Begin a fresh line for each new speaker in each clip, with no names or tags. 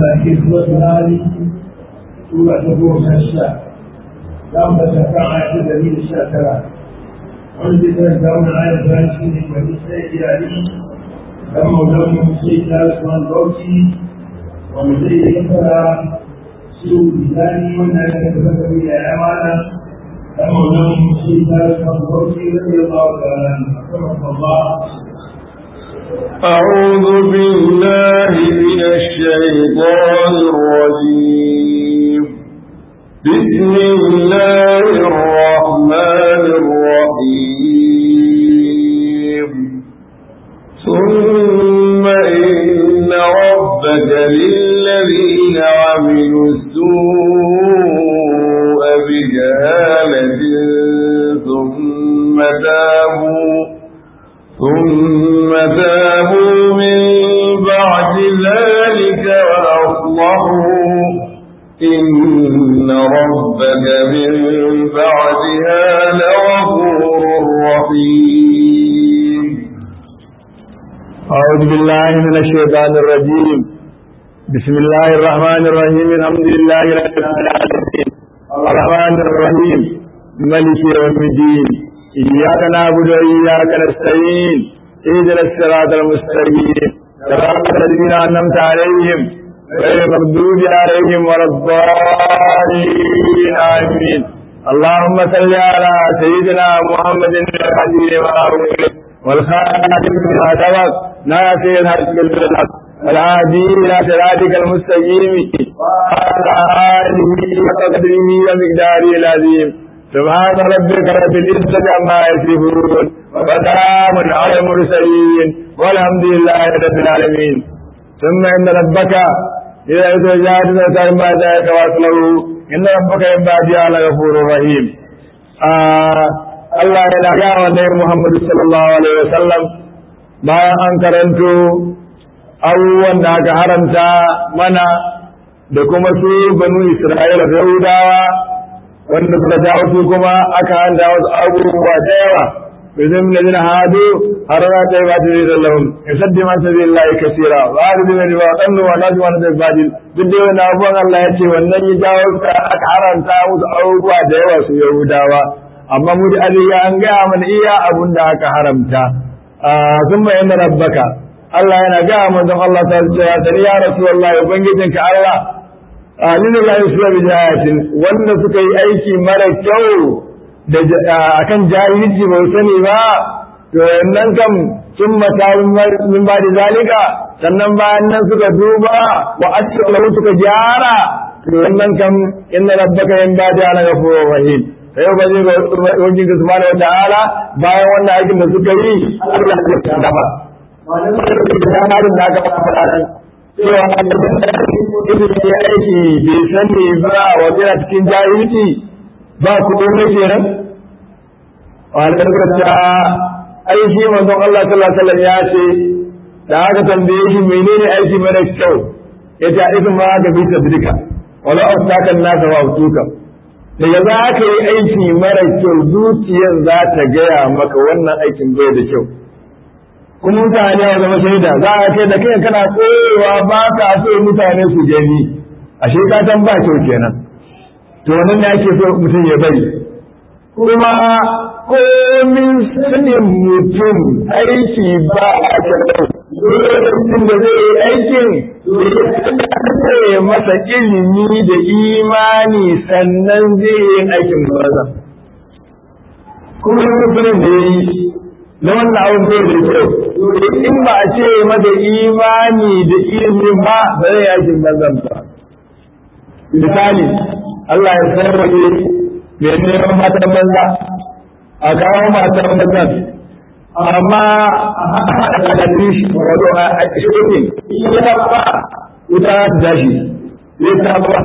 لكن سورة هذه سورة تقوم الشاء لما تفعل دليل الشاكرة عندما تدعون آية فانسين ونساء إلهي لما ولم يمسي ثالث من روتي ومزيد يفرع سوء بلاني وانا يتفكر إلى أمانة لما ولم يمسي ثالث من روتي رضي الله تعالى عنه أكرمك الله
أعوذ بالله من الشيطان الرجيم بسم الله الرحمن الرحيم ثم إن ربك للذين عملوا السوء بجهالة ثم تابوا ثم تابوا من بعد ذلك وأصلحوا إن ربك من بعدها لغفور رحيم
أعوذ بالله من الشيطان الرجيم بسم الله الرحمن الرحيم الحمد لله رب العالمين الرحمن الرحيم ملك يوم الدين إياك نعبد وإياك نستعين اهدنا الصراط المستقيم صراط الذين أنعمت عليهم غير المغضوب عليهم ولا الضالين آمين اللهم صل على سيدنا محمد الحديث وآله والخاتم بما سبق ناصر الحق بالحق والهادي إلى صراطك المستقيم وعلى آله وقدره ومقداره العظيم سبحان ربك رب العزة عما يصفون وسلام على المرسلين والحمد لله رب العالمين ثم إن ربك إذا يتجاهد ذكر ما ذاك وأصله إن ربك ينبغي على غفور رحيم آه Allah yana gaya wa Nabi Muhammad sallallahu alaihi wasallam bayan an karanto abubuwan da aka haramta mana da kuma su banu Isra'ila da Yahudawa wanda suka jawo su kuma aka hanta wasu abubuwa da yawa bizin da zina hadu har za ta yi ba ta zai zallahun in saddi man ta zai layi kasira ba a rubi mai riba ɗannu wa nasu wani zai bajin duk da yawan abubuwan Allah ya ce wannan ya jawo aka haramta musu abubuwa da yawa su Yahudawa amma mu da aliya an gaya mana iya abun da aka haramta sun bayan da rabbaka Allah yana gaya manzon Allah ta cewa sani ya rasulullahi ubangijinka Allah alinu la yusra bi jahatin wanda suka yi aiki mara kyau da akan jahilci ba sani ba to wannan kam sun mata min ba da zalika sannan bayan nan suka duba wa aslahu suka gyara to wannan kam inna rabbaka yan ba da ghafurur rahim sai ba zai ga wajen ga subhanahu wa ta'ala bayan wannan aikin da suka yi Allah zai kada ba wannan da da aka fara cewa idan ya aiki bai sani ba wa yana cikin jahilci ba ku ne kenan wannan gaskiya ai shi manzon Allah sallallahu alaihi wasallam ya ce da aka tambaye shi menene aiki mara kyau yace aikin ma ga bisa bidika wala astakan nasa wa utuka daga za ka yi aiki mara kyau zuciyar za ta gaya maka wannan aikin bai da kyau kuma mutane ya zama shaida za a kai da kai kana koyewa ba ka so mutane su gani ashe ka san ba kyau kenan to wannan ne ake so mutum ya bari kuma komin sanin mutum aiki ba a kyau lokacin da zai yi aikin ya masa ilimi da imani sannan zai yi aikin maza kuma mutumin da ya yi na wannan abin bai da kyau in ba a ce mata imani da ilimi ba ba zai aikin banzan ba misali Allah ya sarrafe mai neman matan banza a kawo matan banzan amma a kalli shi wato a shirin yana ba wuta ta tashi zai ta ba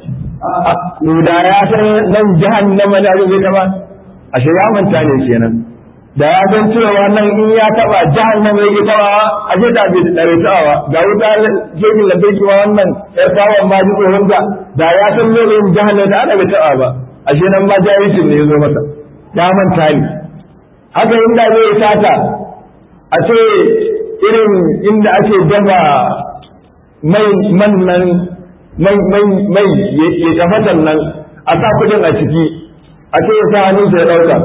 da ya san nan jahannama ne abin zai taba a shiga manta ne kenan da ya san cewa nan in ya taba jahannama yake taba a ce ta bai dare tawa ga wuta jirgin lantarki ma wannan ya tawa ma ji tsoron da da ya san lokacin jahannama da ana bai taba ba ashe nan ma jahilcin ne ya zo masa ya manta ne haka inda zai sata a ce irin inda ake dafa mai man nan mai mai mai ya tafatan nan a sa kudin a ciki a ce ya sa hannunsa ya dauka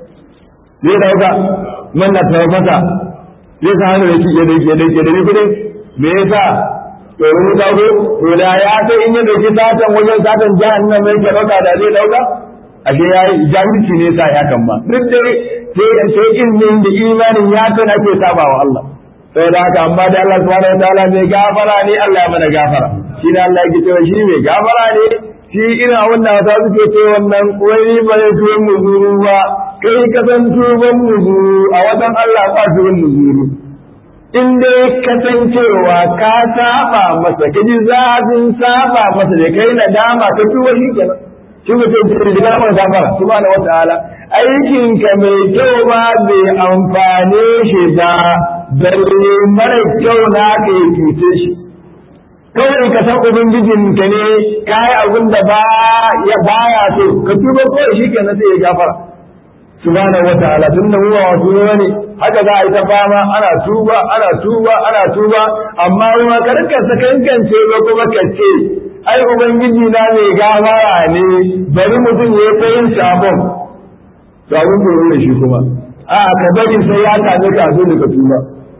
zai dauka man na tafasa zai sa hannu ya ya da kudin me yasa to ruwa dago to da ya sai in ya dauki satan wajen satan jahannam mai ke dauka da zai dauka ashe ya yi jahilci ne sa ya kan ba duk dai sai sai ilmin da imanin ya kan ake sabawa Allah sai da haka amma da Allah subhanahu wa ta'ala mai gafara ne Allah ya mana gafara shi da Allah yake cewa shi mai gafara ne shi ina wannan wata suke ce wannan wani ba ne tuwon muzuru ba kai ka san tuban muzuru a wajen Allah ba tuwon muzuru in dai kasancewa ka saba masa ka ji zafin saba masa da kai nadama ka tuba shi kenan shi mutum ce da gafara gafara subhanahu wa ta'ala aikin ka mai kyau ba bai amfane shi ba balle mara kyau na ka yi cuce shi kawai ka san ubangijin ka ne ka yi abin da ba ya baya so ka tuba kawai shi kenan sai ya gafara subhanahu wa ta'ala tun da huwa wasu ne haka za a yi ta fama ana tuba ana tuba ana tuba amma ruwa karka sakankance ba kuma ka ce ai ubangiji na mai gafara ne bari mutum ya ta yin sabon to abin da ne shi kuma a ka bari sai ya same ka zo da ka tuba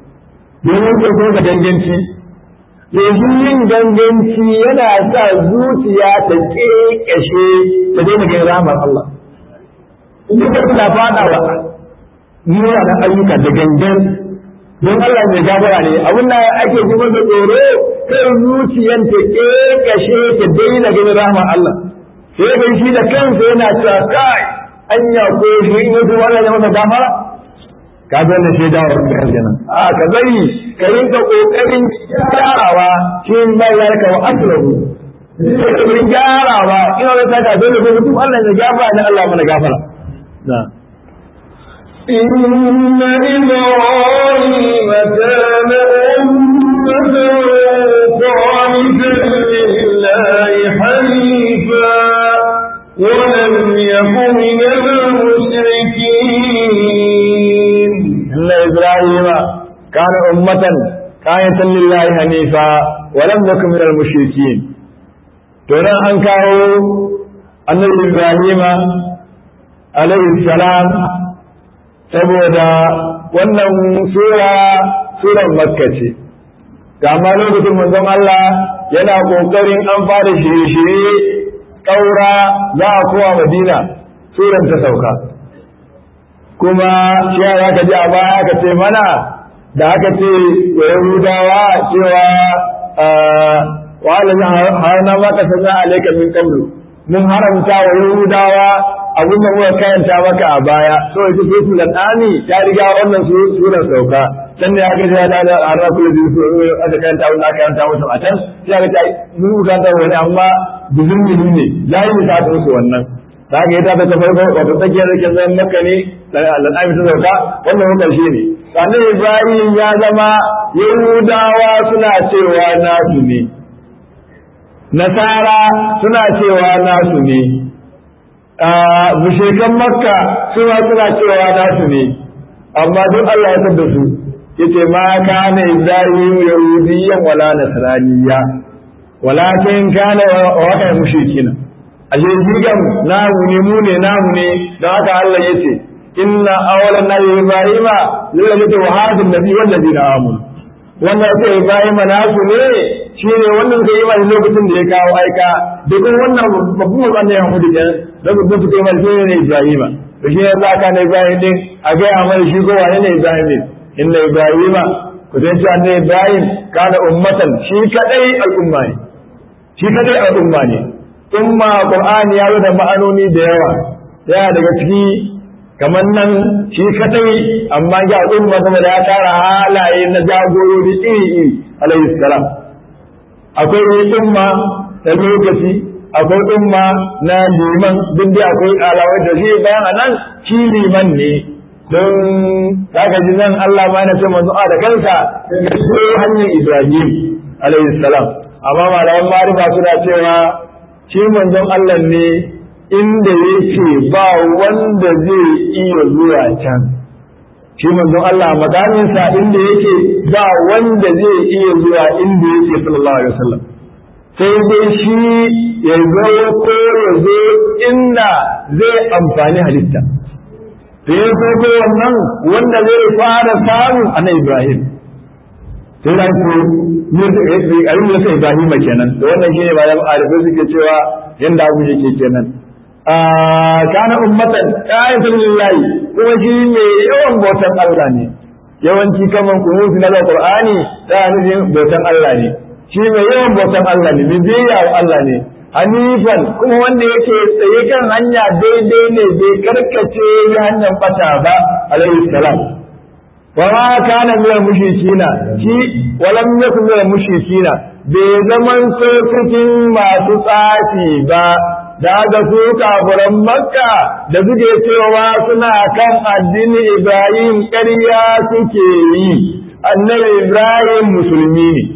domin ko ko ka danganci yanzu yin ganganci yana sa zuciya ta kekashe ta daina ganin rahmar Allah in ka kuna fada wa nuna da ayyuka da gangan don Allah mai gafara ne abin da ake ji masa tsoro kai zuciyan ta kekashe ta daina ganin rahmar Allah sai ga shi da kansa yana cewa kai anya ko shi in yato Allah ya masa gafara ka ga wannan shi dawo da aljanna a ka bari ka rinka kokarin gyarawa shi bai yarka wa asrahu kokarin gyarawa ina da saka dole ko mutum Allah ya gafara ne Allah mana gafara na
إن إبراهيم كان أمة قانتا لله حنيفا ولم يك من المشركين
إن إبراهيم كان أمة قانتا لله حنيفا ولم يكن من المشركين ترى أن كانوا أن إبراهيم عليه السلام saboda wannan sura suran makka ce amma lokacin manzon Allah yana kokarin an fara shirye-shirye ƙaura za a kowa madina suran ta sauka kuma shi ya ka ji a baya ka ce mana da aka ce wa yahudawa cewa wa alamin harna maka sanya alaika min qablu mun haramta wa yahudawa abin da muka karanta maka a baya so ita ce su da tsani ta riga wannan surar sauka can ne aka ce da da an rafu da su aka karanta wannan aka karanta musu a can sai aka ce mun karanta wani amma bizin bizin ne layi ta su wannan ta ga ita ta farko wato tsakiyar da ke zan maka ne al'ami ta sauka wannan mun karshe ne sannan ibrahim ya zama yahudawa suna cewa nasu ne nasara suna cewa nasu ne mushrikan makka suna suna cewa nasu ne amma duk Allah ya tabda su yace ma kana ibrahim yahudiyyan wala nasraniyya walakin kana wa mushrikina ashe jigan namu ne mu ne namu ne don haka Allah yace inna awwalan nabi ibrahima lillahi wa hadin nabi wal ladina amanu wannan sai ibrahima nasu ne shine wannan kai yi lokacin da ya kawo aika da kuma wannan babban wannan ya hudu kenan da babban su kai mai ne ibrahima to shi yasa aka ne ibrahim din a ga ya mai shi ko wane ne ibrahim din inna ibrahima ku san cewa ne ibrahim kana ummatan shi kadai al'umma ne shi kadai al'umma ne umma qur'ani ya da ma'anoni da yawa yana daga ciki kamar nan shi kadai amma ya umma kuma da ya tara halaye na jagorori iri iri alayhi salam akwai umma na lokaci akwai umma na liman duk da akwai alawar da shi bayan a nan shi liman ne don zaka ji nan Allah ma na ce manzo a da kansa ya so hanyar Ibrahim alayhi salam amma malaman marifa suna cewa shi manzon Allah ne inda yake ba wanda zai iya zuwa can shi manzon Allah makamin sa inda yake ba wanda zai iya zuwa inda yake sallallahu alaihi wasallam sai dai shi ya zo ko ya zo inda zai amfani halitta da ya so ko wannan wanda zai fara samu ana Ibrahim sai da ko ayin da sai Ibrahim kenan da wannan shine ba da arifai suke cewa yanda abu yake kenan kana ummatan qa'idan lillahi kuma shi mai yawan bautan Allah ne yawanci kaman kunuti na Qur'ani da nufin bautan Allah ne shi mai yawan bautan Allah ne mai biyayya wa Allah ne hanifan kuma wanda yake tsaye kan hanya daidai ne bai karkace ya hanyar bata ba alaihi salam wa ma kana min mushrikina shi walam yakun min mushrikina bai zaman so cikin masu tsafi ba da ga su kafiran makka da suke cewa suna kan addini ibrahim ƙarya suke yi annabi ibrahim musulmi ne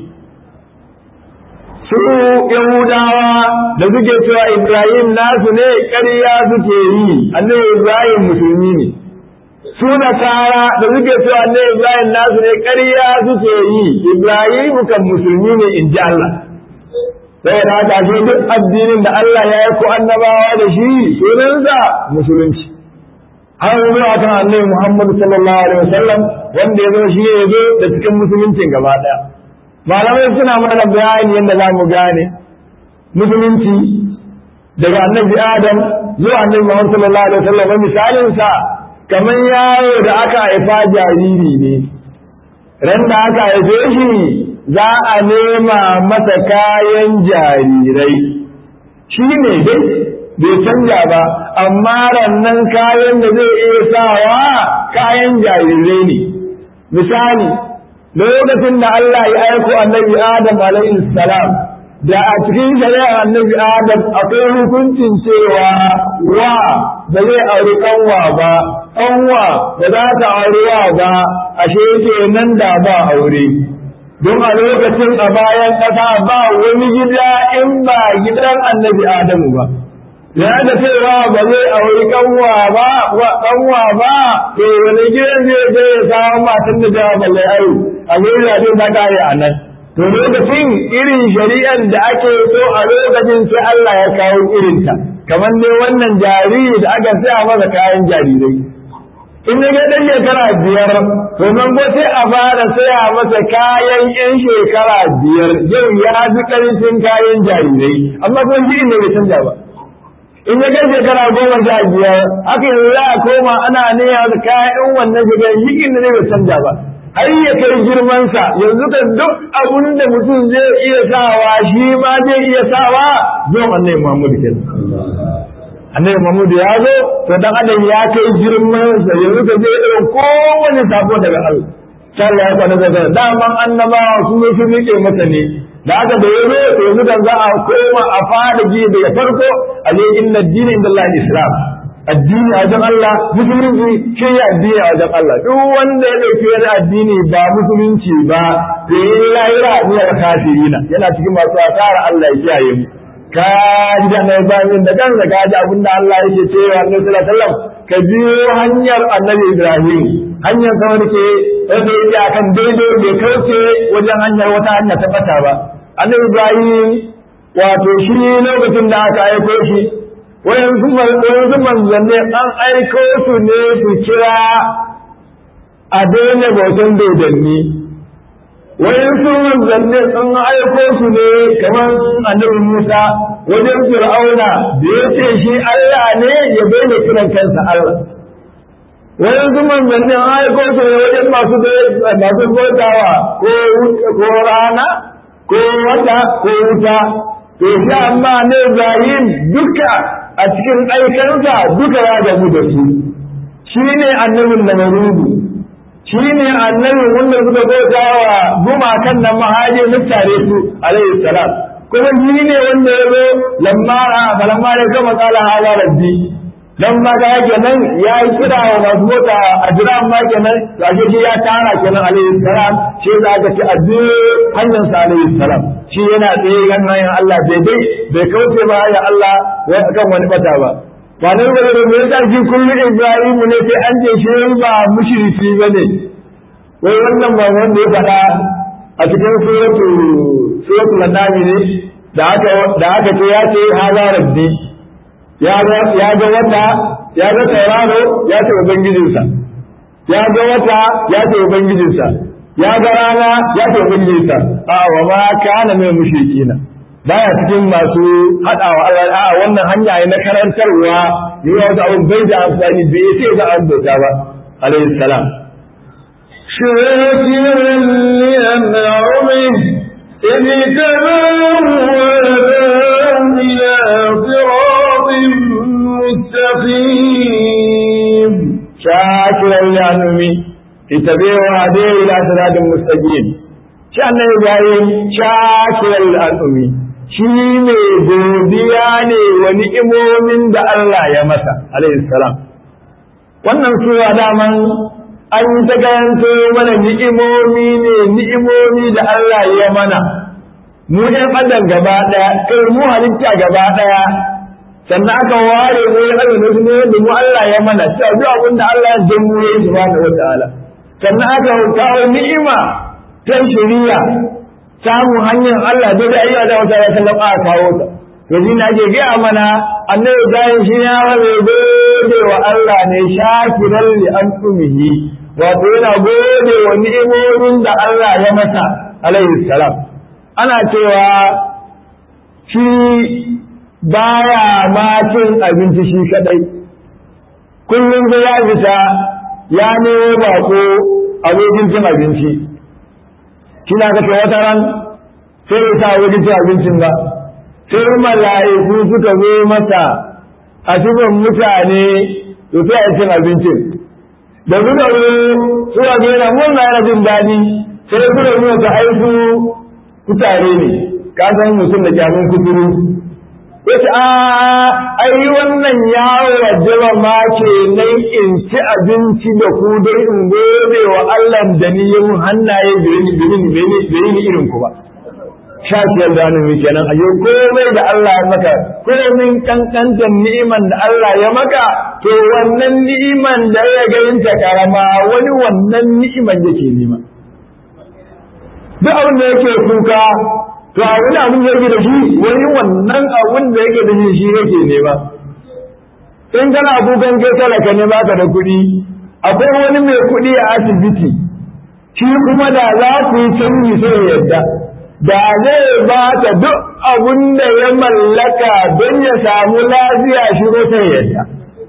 su yahudawa da suke cewa ibrahim nasu ne ƙarya suke yi annabi ibrahim musulmi ne su nasara da suke cewa annabi ibrahim nasu ne ƙarya suke yi ibrahim kan musulmi ne in ji allah saboda haka shi duk addinin da Allah ya yi ko annabawa da shi sunansa musulunci har zuwa kan annabi Muhammad sallallahu alaihi wasallam wanda ya zo shi ya zo da cikin musuluncin gaba daya malamai suna mana bayani yadda za mu gane musulunci daga annabi Adam zuwa annabi Muhammad sallallahu alaihi wasallam misalin sa kamar yaro da aka haifa jariri ne ran da aka haife shi za a nema masa kayan jarirai shi ne dai bai canja ba amma rannan kayan da zai iya sawa kayan jarirai ne misali lokacin da Allah ya aiko annabi Adam alaihi salam da a cikin shari'ar annabi Adam akwai hukuncin cewa wa ba zai auri kanwa ba kanwa ba za ta auri wa ba ashe kenan da ba aure don a lokacin a bayan ƙasa ba wani gida in ba gidan annabi Adamu ba. Ya da cewa ba zai auri kanwa ba, kanwa ba, to wani gidan zai je ya samu matan da jawa ba zai ayu, a gurin da ta kare a nan. To lokacin irin shari'ar da ake so a lokacin sai Allah ya kawo irinta, kamar dai wannan jariri da aka saya masa kayan jarirai. in ya ga dan shekara biyar to nan ko sai a fara saya masa kayan yan shekara biyar yau ya fi karfin kayan jarirai amma kuma shi ne bai canja ba in ya ga shekara goma sha biyar haka yanzu za a koma ana niyya da kayan wannan shekara shi ne bai canja ba har ya kai girmansa yanzu kan duk abun da mutum zai iya sawa shi ma zai iya sawa zo annabi Muhammad kenan annabi Muhammad ya zo to dan adam ya kai girman sa yanzu ka je irin kowane sako daga Allah sai Allah ya kwana daga daman annabawa su ne su rike masa ne da aka da yazo to yanzu kan za a koma a fara ji daga farko a je inna dini inda Allah islam addini a wajen Allah musulunci shi ya addini a wajen Allah duk wanda ya dauki wani addini ba musulunci ba to yi lahira ne da kafirina yana cikin masu asara Allah ya kiyaye mu ka ji da annabi Ibrahim da kansa ka ji abin da Allah yake cewa Annabi sallallahu alaihi wasallam ka biyo hanyar Annabi Ibrahim hanyar sa wani ke wanda yake akan daidai bai kauce wajen hanyar wata hanya ta bata ba Annabi Ibrahim wato shi lokacin da aka aiko shi wayansu wayansu manzanni an aiko su ne su kira a daina bautan dodanni wayansu manzanni sun aiko su ne kamar annabi Musa wajen Fir'auna da ya ce shi Allah ne ya bayyana kiran kansa Allah wayansu manzanni an aiko su ne wajen masu masu bautawa ko ko rana ko wata ko wuta to shi amma ne Ibrahim duka a cikin aikansa duka ya gamu da su shi ne annabin da marudu shi ne annabi wanda suka bauta wa gumakan nan mahajin mutane su alaihi salam kuma shi ne wanda ya zo lamma a lamma ya gama tsala hala rabbi dan ma ga kenan ya yi kira wa masu bauta a jira ma kenan to ashe shi ya tara kenan alaihi salam shi za ka ci addu'o hanyar sa alaihi salam shi yana tsaye kan hanyar Allah daidai bai kauce ba ya Allah kan wani bata ba ba nan ba da mai tsarki kullum Ibrahimu ne sai an ce shi ba mushriki ba ne wai wannan ba wanda ya faɗa a cikin suratu suratu ladami ne da aka da aka ce ya ce hada rabbi ya ga ya ga wata ya ga tauraro ya ce ubangijinsa ya ga wata ya ce ubangijinsa ya ga rana ya ce ubangijinsa a wa ma kana mai mushrikina baya cikin masu haɗawa Allah a wannan hanya ne na karantarwa yi wa wata abin bai da amfani bai ce za a bauta ba alayhi salam
شاكرا لأنعمه إذ تباه وهداه إلى صراط مستقيم
شاكرا لأنعمه اتبعوا هديه إلى صراط مستقيم شأن إبراهيم شاكرا لأنعمه shi mai godiya ne wa ni'imomin da Allah ya masa alayhi salam wannan sura daman an ta karanto mana ni'imomi ne ni'imomi da Allah ya mana mu ɗan adam gaba ɗaya kai mu halitta gaba ɗaya sannan aka ware mu ya ɗaga wasu ne da mu Allah ya mana cewa duk abin da Allah ya mu ya yi subhanahu wa ta'ala sannan aka kawo ni'ima ta shari'a samun hanyar Allah dai da ayyuka da wata ya sallama a kawo ta yanzu na ke gaya mana annabi bayan shi ya rabe gode wa Allah ne shakiran li antumihi wato yana gode wa ni'imomin da Allah ya masa alaihi salam ana cewa shi baya ma cin abinci shi kadai kullum sai ya fita ya nemo bako abokin cin abinci kina ga ce wata ran sai ya sa wajen cin abincin ba sai mala'iku suka zo masa a cikin mutane to sai a cin abincin da suka zo suka ga yana murna yana jin daɗi sai suka zo ta haifu kutare ne ka san mutum da kyamun kuturu yace a ai wannan ya wajaba ma ke nan in ci abinci da ku dai in gode wa Allah da ni yin hannaye birini birini birini irin ku ba shafiyar da hannu kenan a yau komai da Allah ya maka komin kankantar ni'iman da Allah ya maka to wannan ni'iman da ya ga yin ta karama wani wannan ni'iman yake nema duk abin da yake kuka to a wani abin da yake da shi wani wannan abin da yake da shi shi yake nema in kana kukan kai talaka ne baka da kuɗi akwai wani mai kuɗi a asibiti shi kuma da za ku yi canji sai yadda da zai ba ta duk abin da ya mallaka don ya samu lafiya shi ko sai yadda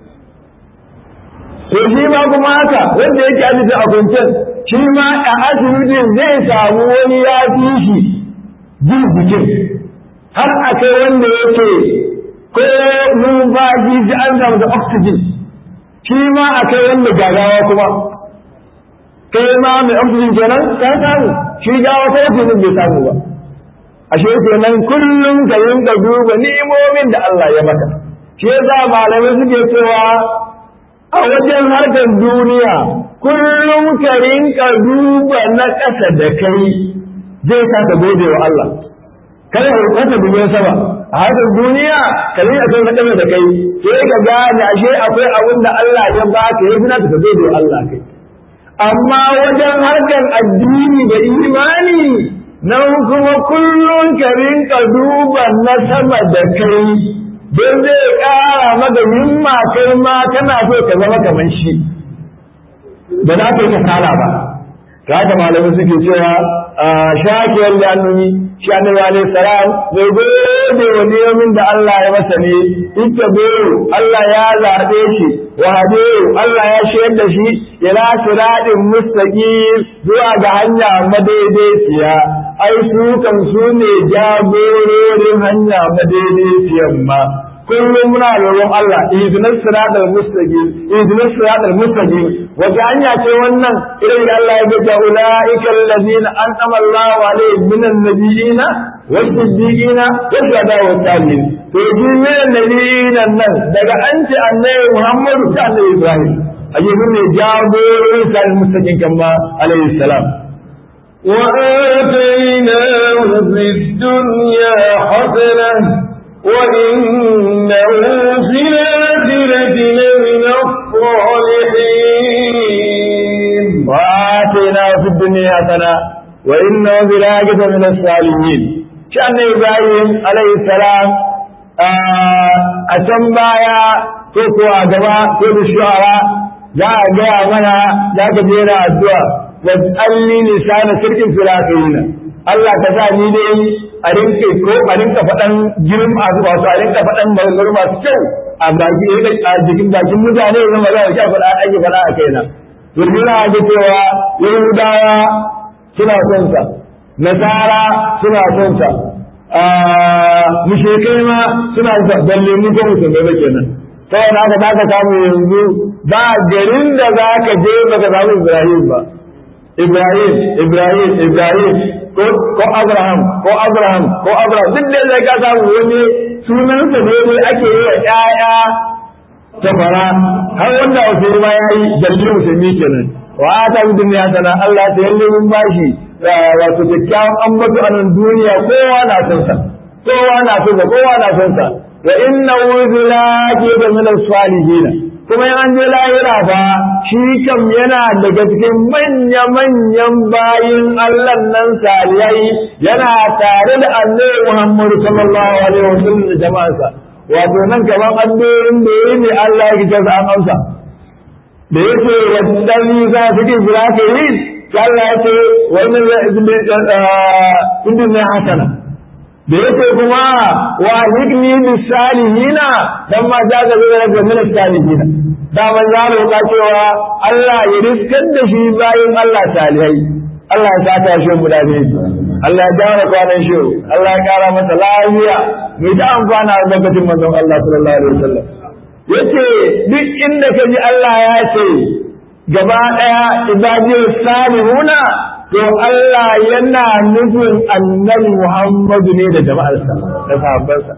to shi ma kuma haka wanda yake asibiti a kwanciyar shi ma a asibitin zai samu wani ya fi shi jin jikin har a kai wanda yake ko numfashi shi an samu da oxygen shi ma a kai wanda gagawa kuma kai ma mai oxygen kenan ka samu shi gawa ko oxygen bai samu ba ashe kenan kullum ka yinka duba ni'imomin da Allah ya maka shi yasa malamai suke cewa a wajen harkar duniya kullum ka rinka duba na ƙasa da kai zai sa ka gode wa Allah kada ka kasa dubin sama a harkar duniya ka rinka kai na ƙasa da kai sai ka gane ashe akwai abin da Allah ya baka ya gina ka gode wa Allah kai amma wajen harkar addini da imani nan kuma kullum ka rinka duba na sama da kai don zai ƙara maka himma kai ma kana so ka zama kamar shi ba za ka yi kasala ba ta haka malamai suke cewa shakiyar da annabi shi annabi alaihi salam bai gode wa niyomin da Allah ya masa ne ita Allah ya zaɓe shi wa hade Allah ya shayar da shi ila siratin mustaqim zuwa ga hanya madaidaiciya ai su kan su ne jagororin hanya madaidaiciyan ma kullum muna roƙon Allah ihdinas siratal mustaqim ihdinas siratal mustaqim wata hanya ce wannan irin da Allah ya ga ulaika allazina an'ama Allahu alaihim minan nabiyina was-siddiqina was-shuhada was-salihin to ji minan nabiyina nan daga an ce annabi Muhammadu da annabi Ibrahim ayyuhu ne jagororin siratal mustaqim kama alaihi salam
وآتيناه في الدنيا حسنة وإنه في الآخرة
hasana wa inna fil akhirati min as-salihin shi annabi Ibrahim alayhi salam a can baya ko ko a gaba ko da shu'ara za a gaya mana za ka jera addu'a wa tsalli lisana sirkin filafiyin Allah ka sa ni dai a rinke ko a rinka faɗan girin masu wasu a rinka faɗan maganganu masu kyau a baki a jikin bakin mutane zama za a sha faɗa ake faɗa a kaina domin na ga cewa yahudawa suna son sa nasara suna son sa mushrikai ma suna son sa balle mu ko musulmai ba kenan saboda haka za ka samu yanzu ba garin da za ka je baka samu Ibrahim ba Ibrahim Ibrahim Ibrahim ko ko Abraham ko Abraham ko Abraham duk da zai ka samu wani sunansa ne ne ake yi wa ƴaƴa ta fara har wanda wasu ma ya yi dalilin musulmi kenan wa ta bi duniya sana Allah ta yalle mun bashi wato kyakkyawan ambato a nan duniya kowa na son sa kowa na son sa kowa na son sa wa innahu zilaki da min salihin kuma in an je lahira fa shi kam yana daga cikin manya manyan bayin Allah nan salihai yana tare da Annabi Muhammad sallallahu alaihi wasallam da jama'arsa wato nan kaman addu'o'in da yayi ne Allah ya kike an amsa da yake wadani za su ki jira ka yi Allah ya ce wannan ya ibn hasana da yake kuma wa hikni bis salihina dan ma za ka zama daga min salihina da man ya roƙa cewa Allah ya riskar da shi bayan Allah salihai Allah ya saka shi mu da Allah ya dawo kwanan shi Allah ya kara masa lafiya mai da amfana da lokacin manzon Allah sallallahu alaihi wasallam yace duk inda ka ji Allah ya ce gaba daya ibadiyar salihuna to Allah yana nufin annabi Muhammadu ne da jama'arsa da sahabbansa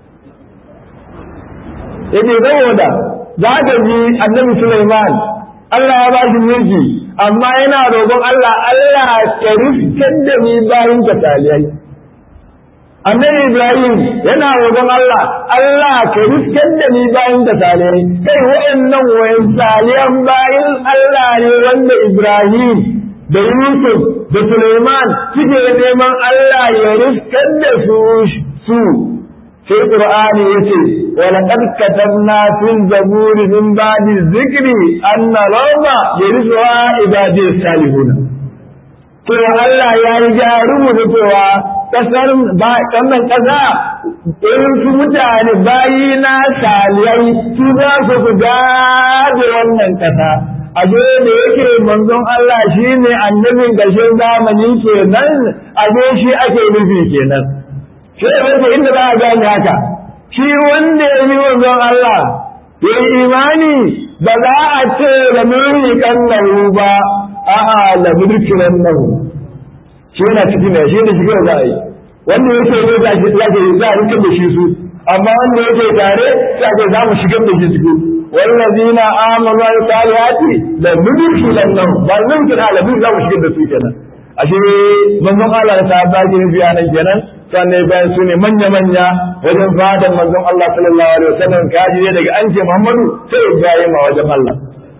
yace saboda za ka ji annabi Sulaiman Allah ya ba shi mulki amma yana roƙon Allah Allah ya rifkar da ni bayin ka salihai annabi Ibrahim yana roƙon Allah Allah ka rifkar da ni bayin ka salihai kai wa'annan wayan salihan bayin Allah ne wanda Ibrahim da Yusuf da Suleiman suke neman Allah ya riskar da su su sai Qur'ani yace wa laqad katabna fil zaburi min ba'di dhikri anna rawma yarisuha ibadi salihun to Allah ya riga rubuta cewa kasar ba kannan kasa irin su mutane bayi na saliyai su za su gade wannan kasa aje da yake manzon Allah shi ne annabin ƙarshen zamani kenan aje shi ake nufi kenan sai wanda inda za a gane haka shi wanda ya yi manzon Allah ya yi imani ba za a ce da mulki kan nahu ba a'a la mulki nan nahu shi yana ciki ne shi da shi kawai za a yi wanda yake ne za a za a rikar da shi su amma wanda yake tare sai ake za mu shigar da shi ciki والذين آمنوا الصالحات لندخلنهم ba zan kira alabi za mu shigar da su kenan ashe manzon Allah da sahabba ke nufi a nan kenan sannan bayan su ne manya manya wajen fadan manzon Allah sallallahu alaihi wasallam kaji ne daga an ce Muhammadu sai Ibrahim a wajen Allah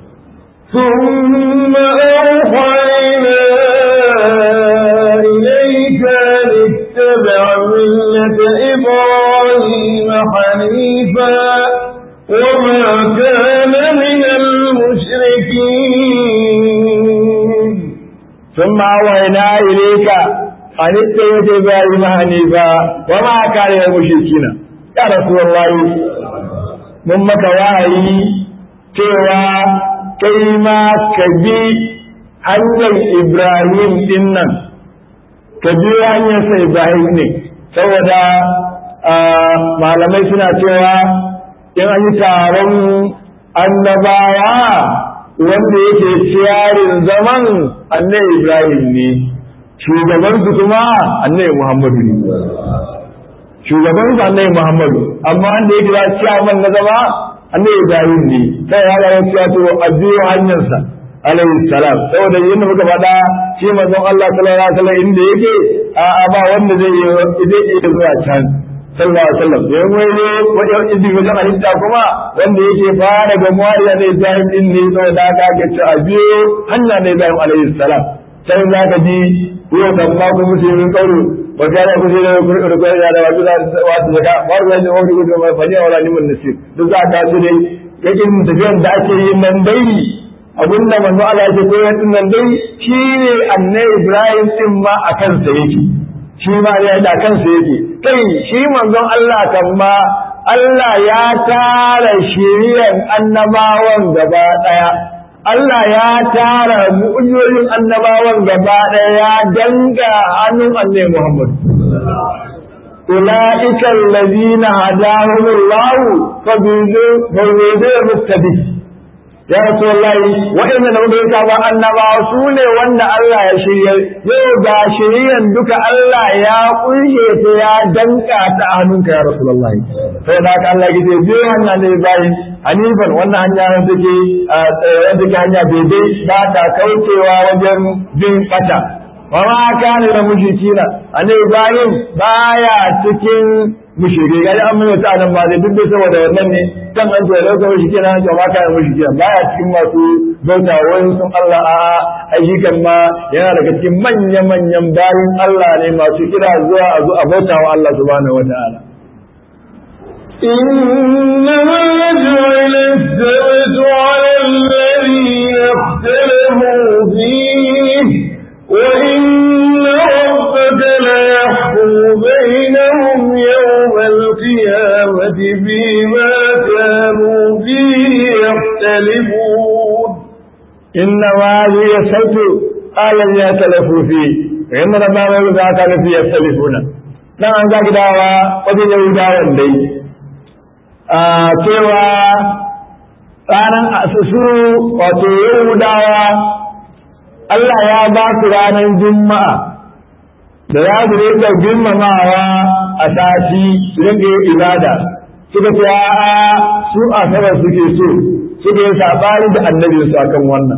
ثم أوحينا إليك أن اتبع ملة إبراهيم حنيفا وما كان من المشركين
ثم أوحينا إليك أن اتبع إبراهيم حنيفا وما كان من المشركين يا رسول الله mun maka wahayi cewa kai ma ka bi hanyar Ibrahim din nan ka bi hanyarsa Ibrahim ne saboda malamai suna cewa in an yi taron annabawa wanda yake ciyarin zaman annabi Ibrahim ne shugabansu kuma annabi Muhammadu ne shugabansu annabi Muhammadu amma wanda yake za ciyaman na zama annabi Ibrahim ne sai ya ga cewa to a biyo hanyarsa alaihi salam saboda yadda muka faɗa shi manzon Allah sallallahu alaihi wasallam inda yake a ba wanda zai yi zai iya zuwa can sallallahu alaihi wasallam yayin wai ne wajen idi wajen halitta kuma wanda yake fara ga muwariya ne Ibrahim din ne saboda haka ake ce a biyo hanya ne Ibrahim alaihi salam sai za ka ji yau kan ma ku musulmin kauru wa kana ku sai da ku da ku da wasu da wasu da ba ruwa ne wani gudu mai fani wala ni mun nasir duk za ka su dai yakin tafiyan da ake yin nan dai abin da manzo Allah ya koyar din nan dai shine annabi Ibrahim din ma a kansa yake shi ma ya da kansa yake kai shi manzon Allah kan ma Allah ya tara shiriyan annabawan gaba daya Allah ya tara mu'ujizoyin annabawan gaba ɗaya ya danga hannun annabi Muhammad. Ula'ika allazina hadahum Allah fa bizu mustabi. Ya Rasulullahi wa'inda da muka yi ba annabawa su ne wanda Allah ya shirya yau ga shiryan duka Allah ya kunshe ta ya danka ta a hannunka ya Rasulullahi. Sai da haka Allah ya ce biyo hanya ne bayan hanifan wannan hanya wanda take wanda take hanya daidai ba ta kaucewa wajen bin fata wa ma kana da mushrikina annabi Ibrahim baya cikin mushrike ga an mun ta nan ba da duk da saboda wannan ne kan an ce lokacin mushrike na ce ma kana mushrike baya cikin masu bauta wani sun Allah a ayyukan ma yana daga cikin manya manyan bayin Allah ne masu kira zuwa a zo a bauta wa Allah subhanahu wataala
إنما جعل السبت على الذين اختلفوا فيه وإن ربك ليحكم بينهم يوم القيامة فيما كانوا فيه يختلفون
إنما هي السبت على الذين اختلفوا فيه وإن ربك كانوا فيه يختلفون dan an zaki dawa wajen yahudawan dai cewa ranar su wato yahudawa Allah ya ba su ranar juma'a da za su rika girmamawa a sati su rinka yin ibada suka ce a su a sabar suke so suka yi sabani da annabi su akan wannan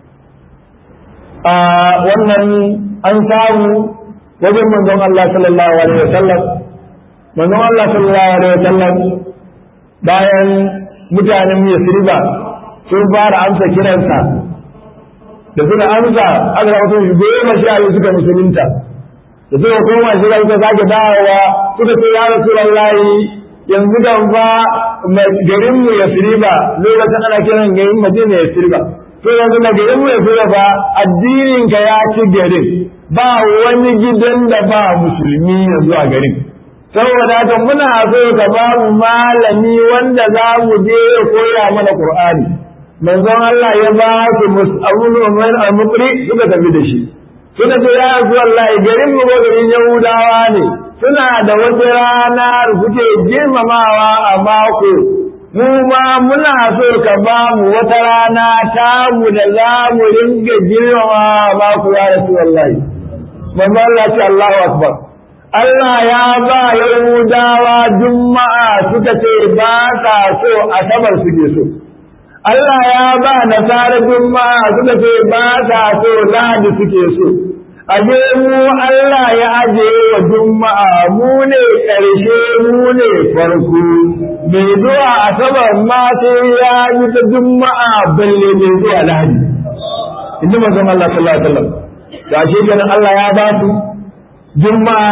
a wannan an samu wajen manzon Allah sallallahu alaihi wasallam manzon Allah sallallahu alaihi wasallam bayan mutanen Yasriba sun fara amsa kiransa da suka amsa aka ga mutum goma sha biyu suka musulunta da suka koma shi suka sake dawowa suka ce ya Rasulullahi yanzu kan fa garin mu Yasriba lokacin ana kiran garin Madina Yasriba to yanzu da garin mu Yasriba fa addinin ka ya ci garin ba wani gidan da ba musulmi yanzu a garin saboda haka muna so ka ba mu malami wanda za mu je ya koya mana Qur'ani manzon Allah ya ba su mus'abun umar al-muqri suka tafi da shi suka ce ya rasu Allah garin mu ko garin Yahudawa ne suna da wata rana da suke girmamawa a mako mu ma muna so ka ba mu wata rana ta mu da za mu ringa girmamawa a mako ya rasu Allah manzon Allah ce Allahu akbar Allah ya ba Yahudawa Juma'a suka ce ba sa so asabar suke so. Allah ya ba Nasara Juma'a suka ce ba sa so Lahadi suke so. Aje mu Allah ya aje wa Juma'a mu ne ƙarshe mu ne farko. Mai zuwa asabar ma sai ya yi ta Juma'a balle mai zuwa Lahadi. Inji manzon Allah sallallahu alaihi wasallam. Da shi kenan Allah ya ba su Juma'a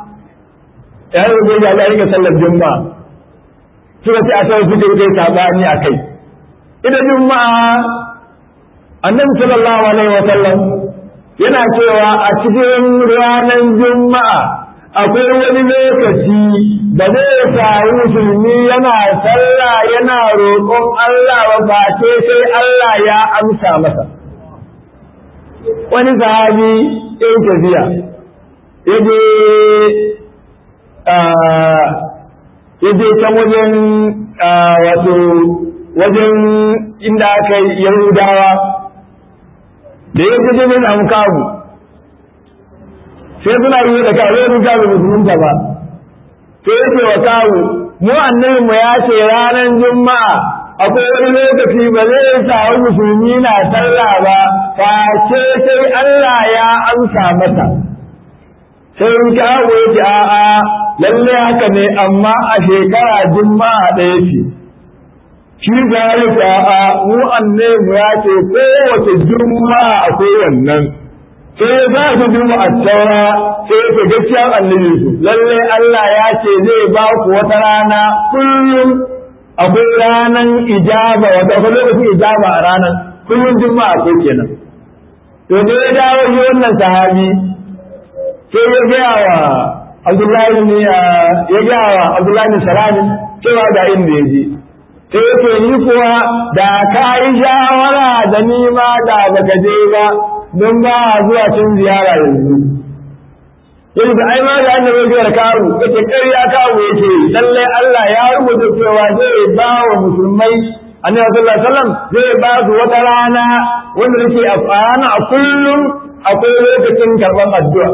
ya yi zai ya ga rika sallar juma'a suka ce a sau suka yi sabani a kai ita juma'a annabi sallallahu alaihi wa sallam yana cewa a cikin ranar juma'a akwai wani lokaci da zai samu musulmi yana sallah yana roƙon Allah wa face sai Allah ya amsa masa wani sahabi ɗin tafiya yaje ya je can wajen wato wajen inda aka yi yahudawa da ya je ne samu kawu sai suna yi da kawo ya ruka da musulunta ba sai ya ce wa kawu mu annabi mu ya ce ranar juma'a akwai wani lokaci ba zai samu musulmi na sallah ba face sai Allah ya amsa masa sai in kawo ya ce a'a lalle haka ne amma a shekara juma'a ɗaya ce shi zalika a mu annabi ya ce kowace juma'a akwai wannan sai ya sa su duba a taura sai ya ce gaskiya annabi su lalle Allah ya ce zai ba ku wata rana kullum akwai ranan ijaba wata akwai lokacin ijaba a ranan kullum juma'a akwai kenan to da ya dawo shi wannan sahabi sai ya gaya wa Abdullahi ne ya gaya wa Abdullahi ne Salami cewa ga inda ya je sai yake ni kuwa da ka yi shawara da ni ma da baka je ba don ba zuwa cin ziyara yanzu yanzu ai ma da annabi ya kawo yake ƙarya kawo yake lalle Allah ya rubuta cewa zai ba wa musulmai annabi sallallahu alaihi wasallam zai ba su wata rana wanda yake a rana a kullum akwai lokacin karban addu'a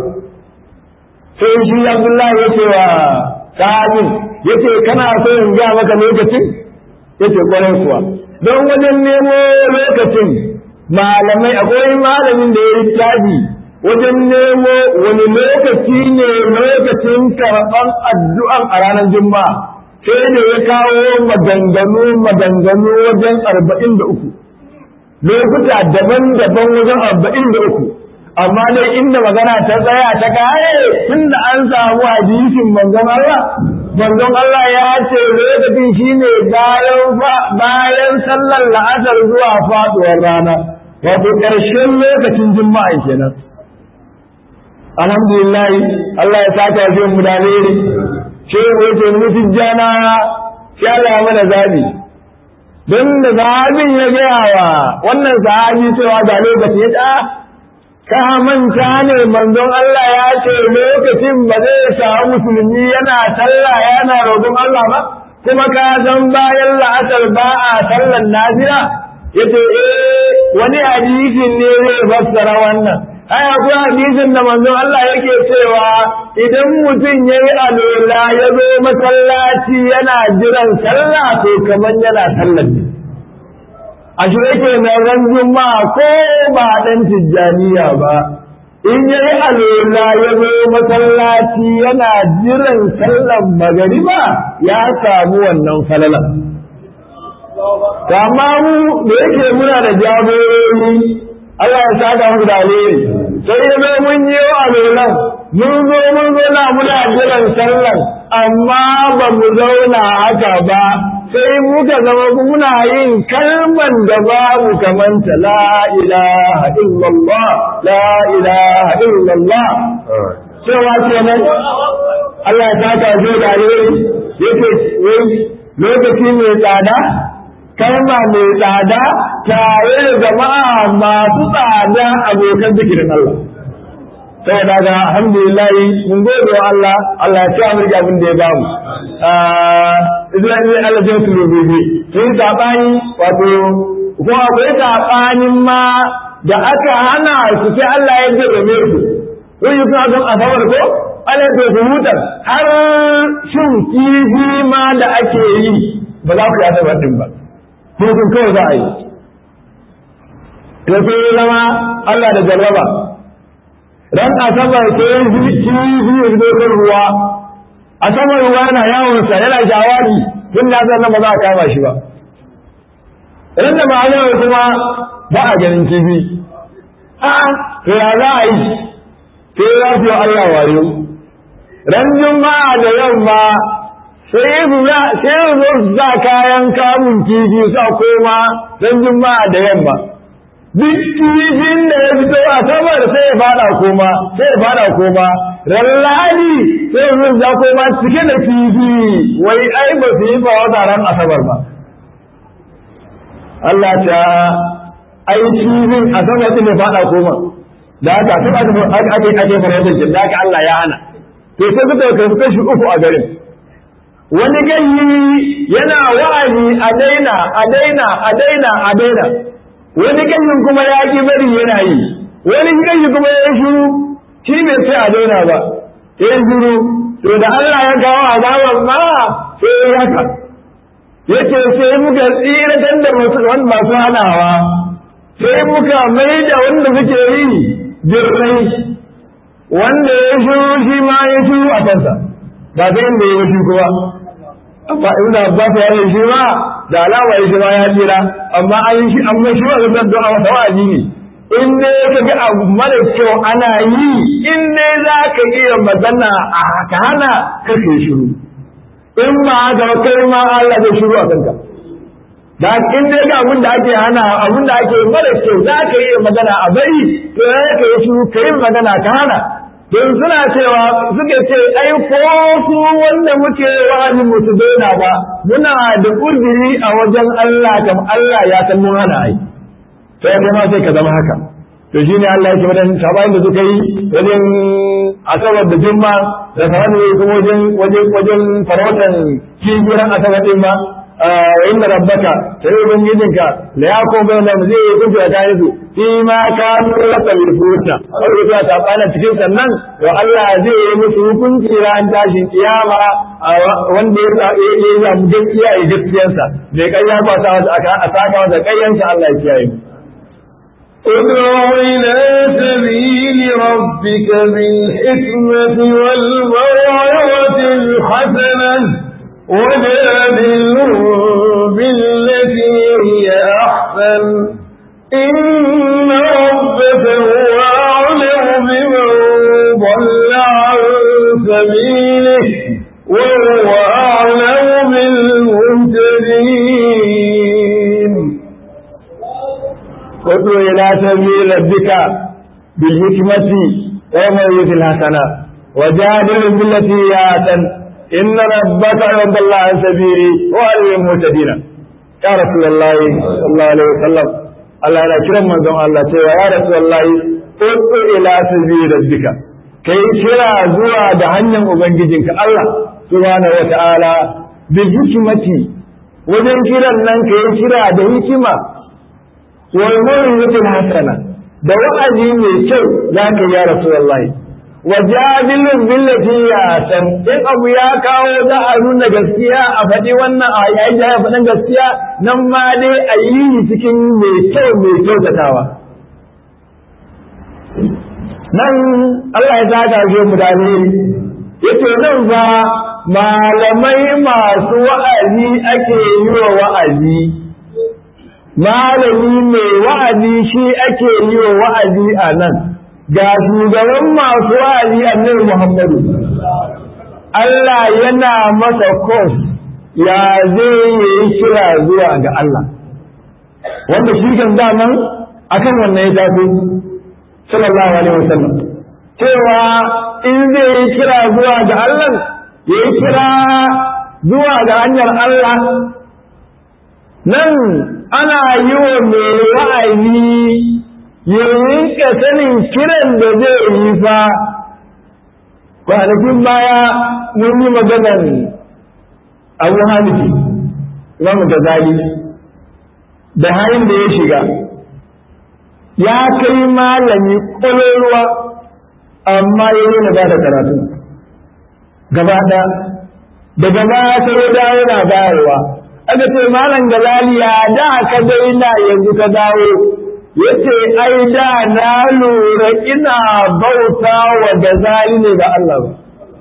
sai shi Abdullahi ya ce wa sahabin yace kana so in ga maka lokacin yace kwarai kuwa don wajen nemo lokacin malamai akwai malamin da ya yi tabi wajen nemo wani lokaci ne lokacin karɓar addu'an a ranar juma'a sai da ya kawo maganganu maganganu wajen arba'in da uku lokuta daban-daban wajen arba'in da uku amma dai inda magana ta tsaya ta kare tun da an samu hadisin manzon Allah manzon Allah ya ce lokacin shine bayan bayan sallar la'asar zuwa faduwar rana wato ƙarshen lokacin juma'a kenan alhamdulillah Allah ya saka shi mu da alheri ce mu yace mu tijjana sai Allah ya mana zabi don da sahabin ya gaya wa wannan sahabi cewa ga lokaci ya ta ka manta ne manzon Allah ya ce lokacin ba zai samu musulmi yana sallah yana roƙon Allah ba kuma ka san bayan la'asar ba a sallan nafila yace eh wani hadisin ne zai fassara wannan ai akwai hadisin da manzon Allah yake cewa idan mutum yayi alola ya zo masallaci yana jiran sallah to kaman yana sallar ne a shi yake na ran juma'a ko ba dan tijjaniya ba in yayi alola ya zo masallaci yana jiran sallar magariba ya samu wannan falalan amma mu da yake muna da jagorori Allah ya saka mu da alheri sai ya zo mun yi alolan mun zo mun zo na muna jiran sallar amma ba mu zauna haka ba sai muka zama muna yin kalman da babu kamanta la ilaha illallah la ilaha illallah cewa kenan Allah ya saka shi da alheri yake lokaci mai tsada kalma mai tsada tare da jama'a masu tsada abokan zikirin Allah saboda ga alhamdulillah mun gode wa Allah Allah ya ci amurka abin da ya bamu Isra'ila Allah zai su rubuce sun sabani wato ko akwai sabanin ma da aka hana su sai Allah ya jirame su kun yi kuma don asabar ko Allah ya su hutar har shin kifi ma da ake yi ba za ku yi asabar din ba hukun kawai za a yi to sai zama Allah da jarraba ran asabar sai kifi ya zo kan ruwa asabar ruwa yana yawonsa yana shawari tun da san ba za a kama shi ba ran da ma'ana kuma ba a ganin kifi a to ya za a yi sai ya fi Allah wayo ran juma'a da yamma sai su sai su zo su sa kayan kamun kifi sa koma ran juma'a da yamma duk kifin da ya fito a sabar sai ya fada koma sai ya fada koma rallani sai ya zo koma cike da kifi wai ai ba su yi ba wata ran asabar ba Allah ta ai kifin asabar din ya fada koma da haka sun ake ake ake farautar jin da haka Allah ya hana to sai suka kai kashi uku a garin wani gayyi yana wa'azi a daina a daina a daina a daina wani ganyen kuma ya ki bari yana yi wani ganyi kuma ya shiru shi bai sai a daina ba ya shiru to da Allah ya kawo azaban ma sai ya haka yace sai muka tsiratar da masu hanawa sai muka mai da wanda suke yi jirrai wanda ya shiru shi ma ya shiru a kansa ba ta inda ya shi kuma amma ibn Abbas ya yi shi ma da alama ya shi ma ya tsira amma an yi shi amma shi wa zan du'a wata wa'azi ne in dai ka ga abu mara kyau ana yi in dai za ka iya magana a ka hana kake shiru in ma haka kai ma Allah zai shiru a kanka da in dai ga abin da ake hana abin da ake mara kyau za ka iya magana a bari to ya ka yi shiru ka yi magana ka hana don suna cewa suke ce ai ko su wanda muke wa'azin musu daina ba muna da uzuri a wajen Allah kam Allah ya san mun hana ai sai kai ma sai ka zama haka to shine Allah yake wadan sabayin da suka yi wajen asabar da jumma da sabayin da kuma wajen wajen wajen farautan kibiran asabar din ma wa inna rabbaka sai ubangijinka la yakun bainahum zai yi kunta ta yi fi ma kanu laka yufuta Allah ya ta bana cikin sannan to Allah zai yi musu hukunci ran tashin kiyama wanda ya yi ya mu gaskiya ya gaskiyarsa bai kayya ba sa aka saka da kayyansa Allah ya kiyaye mu
ادع إلى سبيل ربك بالحكمة والموعظة الحسنة وجادلهم بالتي هي أحسن إن ربك هو أعلم بمن ضل عن سبيله وهو أعلم بالمهتدين
ادع إلى سبيل ربك بالحكمة والموعظة الحسنة وجادلهم بالتي هي أحسن إن ربك رب الله عن سبيلي وعلى المهتدين يا رسول الله صلى الله عليه وسلم الله لا كرم من زمان الله سوى يا رسول الله ادع إلى سبيل ربك كي كرا زوا دهنم وبنجيجنك الله سبحانه وتعالى بالحكمة wajen kiran nan ka yi kira da hikima والموعظة الحسنة da wa'azi mai kyau za ka yi ya Rasulullahi wa jadilun billati ya san in abu ya kawo za a nuna gaskiya a faɗi wannan a yayin da ya faɗin gaskiya nan ma dai a yi cikin mai kyau mai kyautatawa nan Allah ya saka shi mu da yace nan fa malamai masu wa'azi ake yi wa wa'azi malami mai wa'azi shi ake yi wa wa'azi a nan ga shugaban masu wa'azi annabi Muhammadu Allah yana masa kos ya zai yi kira zuwa ga Allah wanda shi kan daman akan wannan ya tafi sallallahu alaihi wasallam cewa in zai yi kira zuwa ga Allah ya yi kira zuwa ga hanyar Allah nan ana yi wa mai wa'azi ya rinka sanin kiran da zai yi fa kwanakin baya mun yi maganar abu halifi imamu gazali da hayin da ya shiga ya kai malami ƙwaƙwalwa amma ya yi na ba da karatu gaba ɗaya daga baya sai da yana bayarwa aka ce malam galaliya da ka daina yanzu ka dawo yace ai da na lura ina bauta wa gazali ne ga Allah ba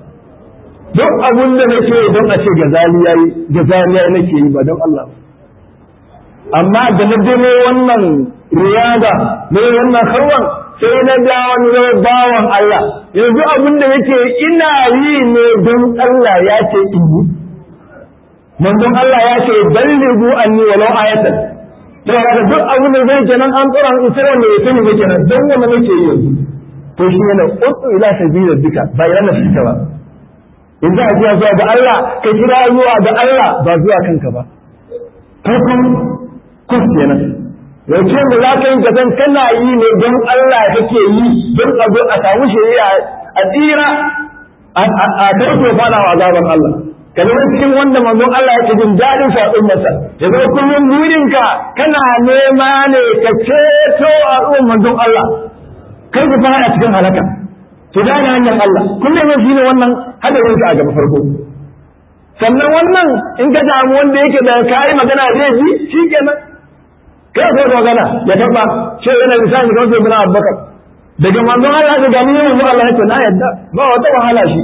duk abin da nake don a ce gazali yayi gazali yayi nake yi ba don Allah ba amma da na demo wannan riyada ne wannan harwan sai na da wani bawan Allah yanzu abin da yake ina yi ne don Allah ya ce in yi manzon Allah ya ce ballighu anni walau ayatan to haka duk abin da zai kenan an tsora in sai wanda ya sani ne kenan dan wanda nake yi yanzu to shi ne utu ila sabila bika ba ila nafsika ba in za a ji zuwa ga Allah ka kira zuwa ga Allah ba zuwa kanka ba farkon kus kenan yace da za ka yi ka san kana yi ne don Allah kake yi don a zo a samu shari'a a tsira a karfe fada wa azaban Allah ka zama cikin wanda manzon Allah yake jin daɗin faɗin masa ya zama kullum burinka kana nema ne ka ceto a ruwan manzon Allah kai ka fara cikin halaka to da hanyar Allah kullum ne shine wannan hadarin ka a gaba farko sannan wannan in ka samu wanda yake da kayi magana zai ji shikenan kai ka magana ya taba sai yana misali kamar sai bin Abubakar daga manzon Allah ga gani ne manzon Allah ya ce na yadda ba wata wahala shi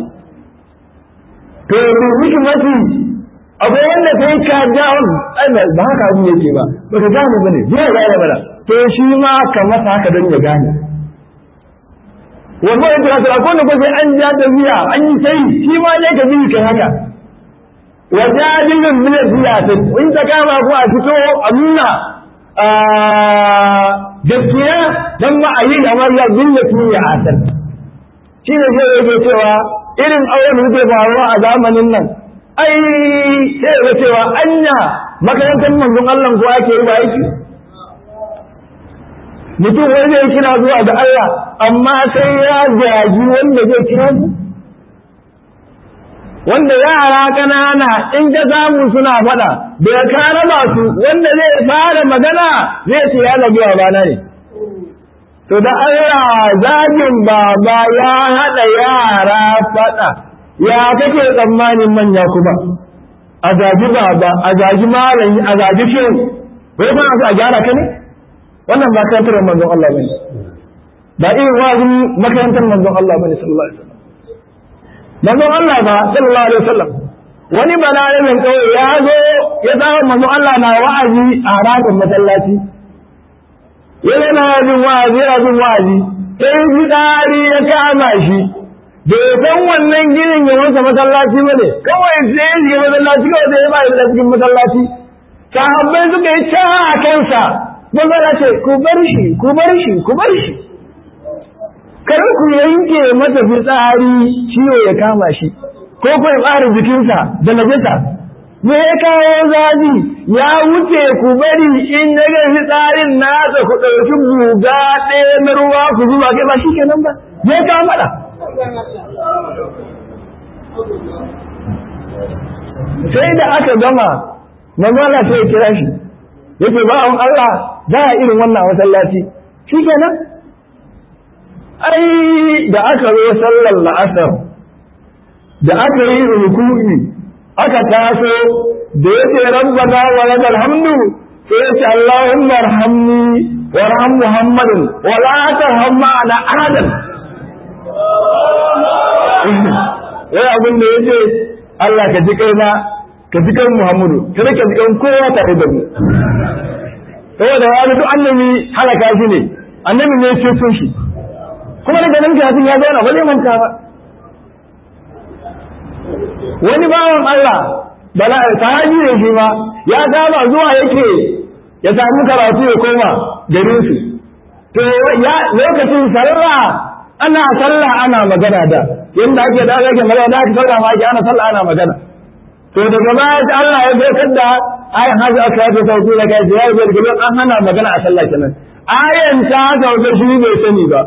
to yanzu hikimati akwai wanda sai ka ja on ai ba haka abin yake ba ba ka gane bane je ya gane mana to shi ma ka masa haka don ya gane wannan ya kira sura ko ne ko sai an ja tafiya an yi sai shi ma ne ka bi kai haka wajadilun min siyasin in ta kama ku a fito a nuna gaskiya dan ma a yi kamar ya billatu ya asal shi ne zai yake cewa irin auren da ke faruwa a zamanin nan ai sai ya cewa anya makarantar manzon Allah ko ake yi ba aiki mutum wani zai kira zuwa ga Allah amma sai ya gaji wanda zai kira su wanda yara ƙanana in ka samu suna faɗa da ka raba su wanda zai fara magana zai ce ya lagi bana ne to da Allah zagin baba ya haɗa yara faɗa ya kake tsammanin manya kuma a zagi baba a zagi malami a zagi shehu bai ba a gyara ka ne wannan ba makarantar manzon Allah bane ba irin wazin makarantar manzon Allah bane sallallahu alaihi wasallam manzon Allah ba sallallahu alaihi wasallam wani balarabin kawai ya zo ya samu manzon Allah na wa'azi a harafin masallaci yana na bin wa'azi yana bin wa'azi sai fitsari ya kama shi bai san wannan ginin ya wansa masallaci ba ne kawai sai ya shiga masallaci kawai sai ya ba da cikin masallaci sahabbai suka yi ca a kansa manzon ce ku bar shi ku bar shi ku bar shi kar ku yanke mata fitsari ciwo ya kama shi ko ku ya ɓare jikinsa da najasa me ya kawo zafi ya wuce ku bari in ya ga fitsarin nasa ku ɗauki guga ɗaya na ruwa ku zuba kai ba shi kenan ba ya kawo maɗa sai da aka gama mamala sai ya kira shi yake ba'an Allah za a irin wannan masallaci shi kenan ai da aka zo sallar la'asar da aka yi rukuni aka taso da ya ce rabbana wa lakal hamdu sai ya ce Allahumma arhamni warham Muhammadin wa la tarham ma'ana ahadan wai abin da yace Allah ka ji kaina ka ji kan Muhammadu kada ka ji kan kowa tare da mu saboda wani duk annabi halaka shi ne annabi ne ya ce shi kuma daga nan kafin ya zauna ba zai manta ba wani bawan Allah bala sahabi ne shi ma ya saba zuwa yake ya samu karatu ya koma garin su to ya lokacin sallah ana sallah ana magana da yanda ake da ake magana da ake sallah ma ake ana sallah ana magana to daga baya Allah ya saukar da ayan hazu aka yi sauki da kai ya yi da an hana magana a sallah kenan ayan ta saukar shi bai sani ba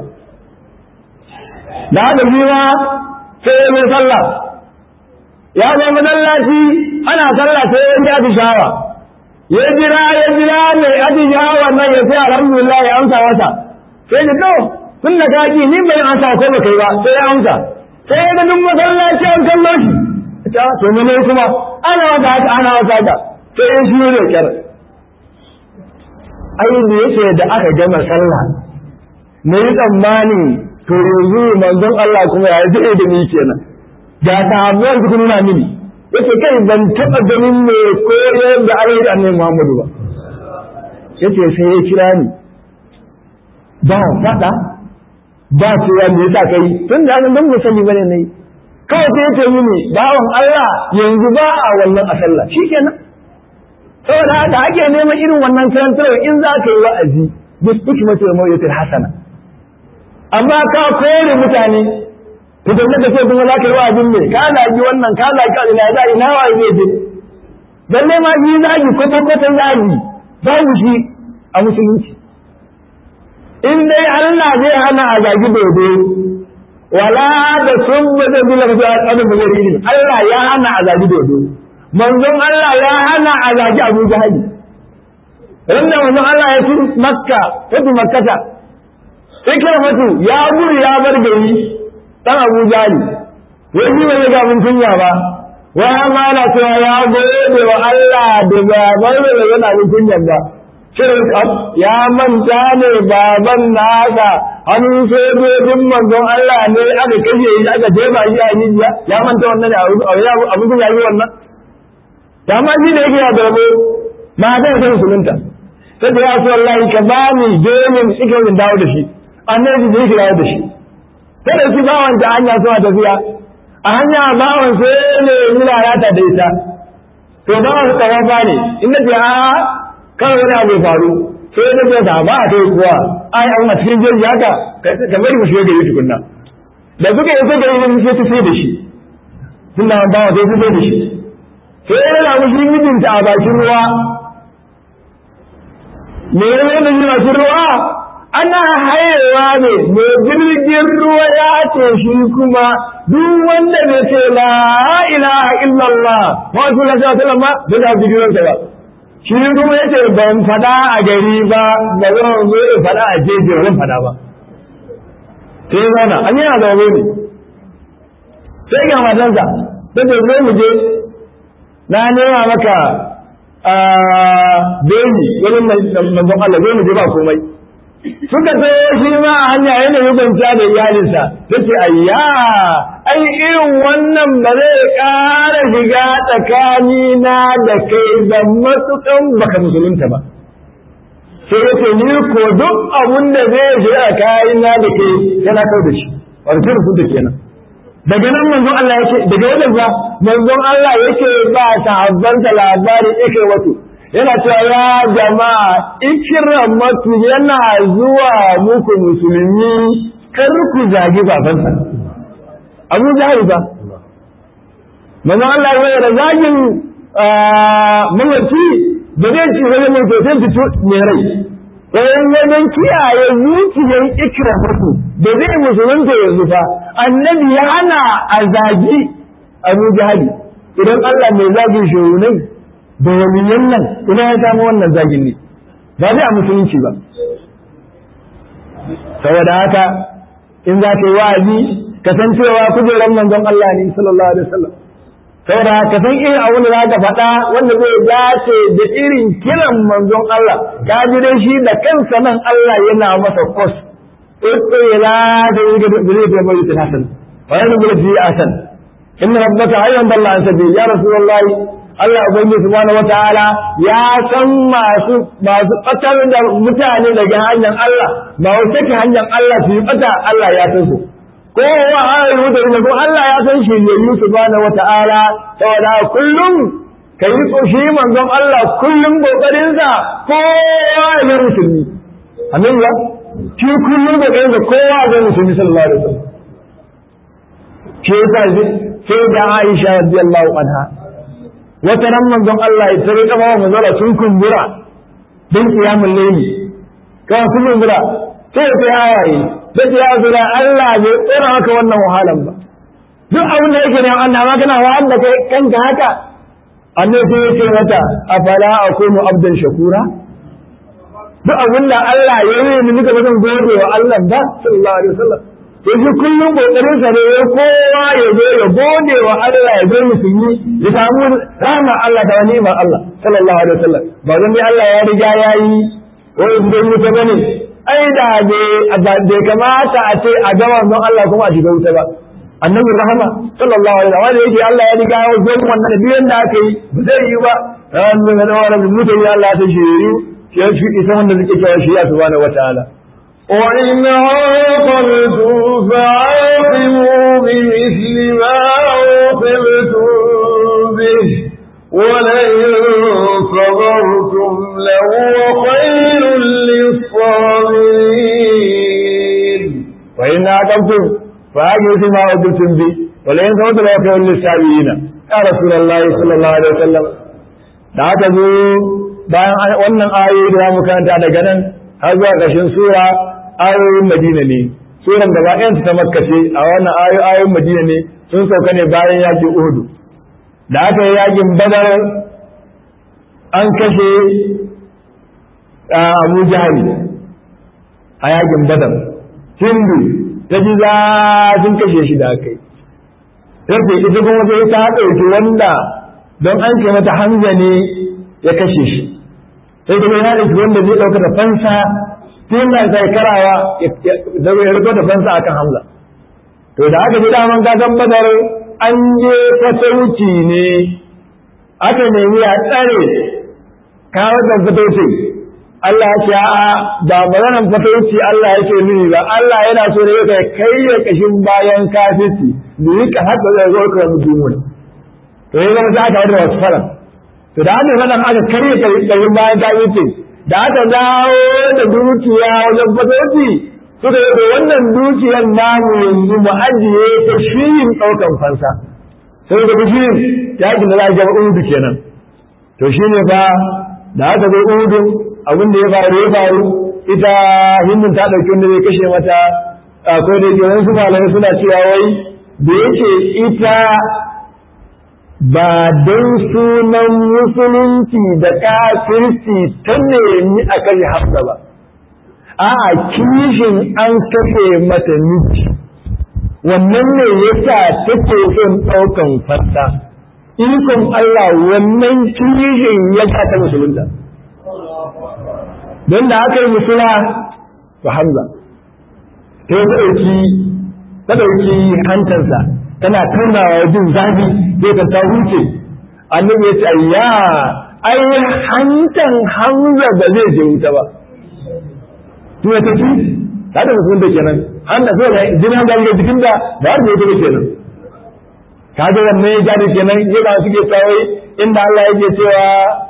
da haka shi ma sai ya mai sallah ya zo masallaci ana sallah sai ya ji atishawa ya jira ya jira mai atishawa nan ya sai alhamdulillah ya amsa masa sai ya to tun da ka ji ni bai amsa ko ba kai ba sai ya amsa sai ya ga duk masallaci an kallo shi ta to ne kuma ana wata haka ana wata haka sai ya shi ne kyar ai da yake da aka gama sallah ne tsammani to yanzu manzon Allah kuma ya zai da ni kenan da sahabban su nuna mini yace kai ban taba ganin me koyar da alheri annabi Muhammadu ba yace sai ya kira ni ba fada ba cewa me yasa kai tun da nan ban sani bane nayi kawai sai yace mini bawon Allah yanzu ba a wannan a sallah shikenan saboda haka ake neman irin wannan karantarwa in za ka yi wa'azi bi hikmatu wa mawyatil hasana amma ka kore mutane to da da sai kuma za ka yi wa'azin ne ka lagi wannan ka lagi ka ina za ina wa ne je dan ne ma yi zagi ko ko ta zagi babu shi a musulunci in dai Allah zai hana a zagi dodo wala da sun bada bila da abin da zai yi Allah ya hana a zagi dodo manzon Allah ya hana a zagi Abu Jahal Randa manzon Allah ya fi Makka, fi Makkata, sai mutu ya gudu ya bar gari dan Abu Jali wai shi bai ga mun kunya ba wai amma na cewa ya gode wa Allah da baban da yana mun kunya ba shirin ya manta ne baban nasa hannun sojojin manzon Allah ne aka kashe shi aka jefa shi a rijiya ya manta wannan abu kunya yi wannan ta ma shi da yake ya darbo ma zai san musulunta sai da ya so wallahi ka ba ni gemin ikirin dawo da shi annabi zai ki dawo da shi sai da shi bawan ta hanya suna tafiya a hanya bawan sai ne yana rata da ita to bawan su tsawafa ne in na ce a kan wani abu ya faru sai na ce ba a kai kuwa ai an a cikin jirgi haka ka bari mu shiga gari tukunna da suka yi suka yi sai ta sai da shi suna bawa sai ta sai da shi sai yana mushi mijinta a bakin ruwa me yana da masu ruwa ana hayewa ne mai jirgin ruwa ya ce shi kuma duk wanda bai ce la ilaha illallah wa su la sa sallama ba da jirgin ba shi kuma ya ce ban fada a gari ba ba zan zo in fada a jeje ban fada ba sai zauna an yana zaune ne sai ga matansa ta ce zo mu je na nema maka beji wani manzon Allah zai mu je ba komai suka tsaye shi ma a hanya yana yi kwanciya da iyalinsa ta ce ayya ai irin wannan ba zai ƙara shiga tsakanina da kai da matuƙan baka musulunta ba sai ya ce ni ko duk abun da zai shiga tsakanina da kai yana kau da shi wani sun da kenan daga nan manzon Allah yake daga wajen ba manzon Allah yake ba sahabbansa labarin yake wato yana cewa ya jama'a ikramatu yana zuwa muku musulmi kar ku zagi babansa Abu Jahil ba manzon Allah ya da zagin mawarci da zai ci wani mai sosai fito mai rai wayan wajen kiyaye zuciyar ikramatu da zai musulunta yanzu fa annabi ya hana a zagi abu jahali idan Allah mai zagin shehunai da waliyan nan ina ya samu wannan zagin ne ba zai a musulunci ba saboda haka in za ka yi wa'azi ka san cewa kujerar manzon Allah ne sallallahu alaihi wasallam saboda ka san irin abin da za ka faɗa wanda zai dace da irin kiran manzon Allah ka ji dai shi da kansa nan Allah yana masa kos ila da yi da zai ta mai ta hasan wa yana gura fi asan inna rabbaka ayyan dalla an sabi ya rasulullah Allah ubangi subhanahu wataala ya san masu masu fatar da mutane daga hanyar Allah ba wata ke hanyar Allah su yi fata Allah ya san su kowa a yi wuta da ko Allah ya san shi ne yi subhanahu wata'ala saboda kullum ka yi shi manzon Allah kullum kokarinsa kowa ya zai musulmi amin ya shi kullum kokarinsa kowa ya zai musulmi sallallahu alaihi wasallam shi yasa sai da Aisha radiyallahu anha wata ran manzon Allah ya tare kama wa manzon sun kumbura don kiyamul layli kawai sun kumbura sai ya sai hawaye da ya zura Allah bai tsora maka wannan wahalan ba duk abin da yake ne Allah ma kana wa Allah kai kanka haka annabi sai ya ce mata afala akunu abdan shakura duk abin da Allah ya yi ni nika bazan gode wa Allah ba sallallahu alaihi wasallam to shi kullum kokarin sa ne kowa ya zo ya gode wa Allah ya zo musulmi ya samu rahmar Allah da ni'imar Allah sallallahu alaihi wasallam ba dan Allah ya riga ya yi wai idan mutum bane ai da bai kamata a ce a gama don Allah kuma a shiga wuta ba annabi rahama sallallahu alaihi wa sallam yake Allah ya riga ya zo wannan biyan da aka yi ba zai yi ba ran da da wannan mutane Allah ta shiri ya shi isa wanda suke cewa shi ya subhanahu wataala
وإن عاقبتم فعاقبوا بمثل ما عوقبتم به ولئن صبرتم لهو خير للصابرين
وإن عاقبتم فعاقبوا ما عوقبتم به ولئن صبرتم لهو خير للصابرين يا رسول الله صلى الله عليه وسلم da aka zo bayan wannan ayoyi da mu karanta daga nan har zuwa ƙarshen sura ayoyin Madina ne suran da bayan ta Makka ce a wannan ayoyin Madina ne sun sauka ne bayan yakin Uhud da aka yi yakin Badar an kashe Abu Jahal a yakin Badar Hindu ta ji zafin kashe shi da aka yi sai ita kuma sai ta ɗauki wanda don an ce mata Hamza ne ya kashe shi sai kuma ya ɗauki wanda zai ɗauka da fansa tun da sai karawa da ya riko da fansa akan Hamza to da aka ji daman gasan Badar an je fatauci ne aka nemi a tsare kawo da fatauci Allah ya ce a ba maganan fatauci Allah yake nuni ba Allah yana so ne ka kai ya kashin bayan kafirci da yi ka haka zai zo ka mutumin to ya zama sai aka da wasu fara to da haka fadan aka karye kashin bayan kafirci da aka dawo da dukiya wajen fatauci suka yi wannan dukiyar namu yanzu mu ajiye ta shirin ɗaukan fansa sai da shirin yakin da za a gaba udu kenan to shine fa da aka zo udu abin da ya faru ya faru ita hindun ta ɗauki wanda zai kashe mata akwai da yake wasu malamai suna cewa wai da yake ita ba don sunan musulunci da kafirci ta nemi a kashe hafsa ba a kishin an kashe mata miji wannan ne yasa take son ɗaukan fassa ikon Allah wannan kishin ya ta musulunta don da aka yi musula to hamza ta yi ɗauki ta ɗauki hantarsa tana kaunawa jin zafi zai ta ta huce annabi ya ce ya ai hantan hamza ba zai je wuta ba to ya tafi ta da musulun da kenan hanta so da jinin da ga jikin da ba har da yake kenan kaga wannan ya gane kenan yana suke tsawai inda Allah yake cewa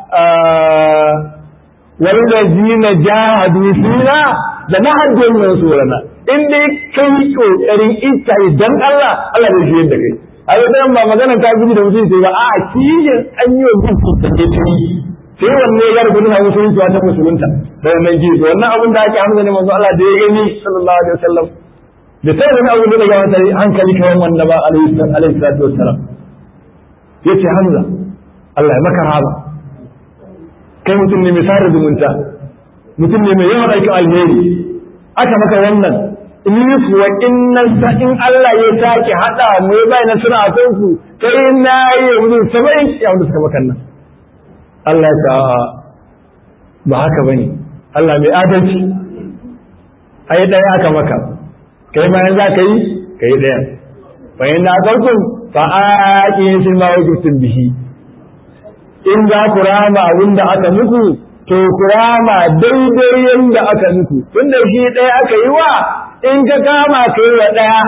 والذين جاهدوا فينا لنهدهم من سورنا in dai kai kokarin ita idan Allah Allah zai shiyar da kai a yau dan ba magana ta gudu da mutum sai ba a kijin an yi wa mutum da ke tuni sai wanne ya garbu na musulunci wata musulunta da wannan ji to wannan abin da ake hamza ne manzo Allah da ya gani sallallahu alaihi wasallam da sai wani abu da ga wata hankali kawan wanda ba alaihi salatu wassalam yace hamza Allah ya maka rahama kai mutum ne mai sada zumunta mutum ne mai yawan aikin alheri aka maka wannan in kuwa in sa in Allah ya sake hada mu ya bai nasara a kanku kai na yi mutum saba'in ya wanda suka maka nan Allah ya ba haka bane Allah mai adalci ai daya aka maka kai ma yanzu ka yi kai daya fa inna aqaltum fa aqim ma wajibtum bihi in za ku rama abin da aka muku to ku rama daidai yadda aka muku tunda shi ɗaya aka yi wa in ka kama ka yi wa ɗaya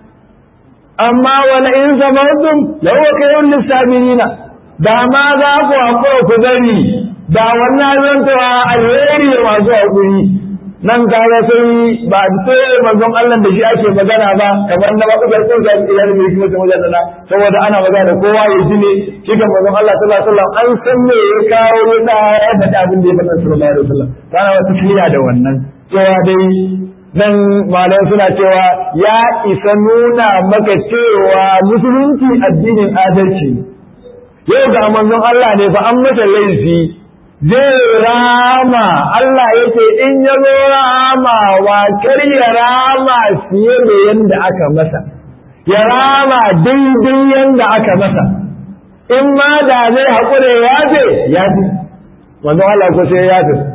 amma wani in samartum lawa ka yi lissabirina da ma za ku haƙura ku gani da wannan zantawa alheri da masu haƙuri nan kaga sai ba sai manzon Allah da shi ake magana ba kamar na ba kuka kun ga iyar mai kuma ta wajen nan saboda ana magana da kowa ya ji ne shi kan manzon Allah sallallahu alaihi wasallam an san me ya kawo da ya faɗa abin da ya faɗa sallallahu alaihi wasallam kana wata kiliya da wannan cewa dai nan malamai suna cewa ya isa nuna maka cewa musulunci addinin adalci yau ga manzon Allah ne fa an masa laifi zai rama Allah ya ce in ya zo rama wa kar ya rama fiye da yadda aka masa ya rama daidai yadda aka masa in ma da zai haƙure ya ce ya ce wanzan Allah ko sai ya ce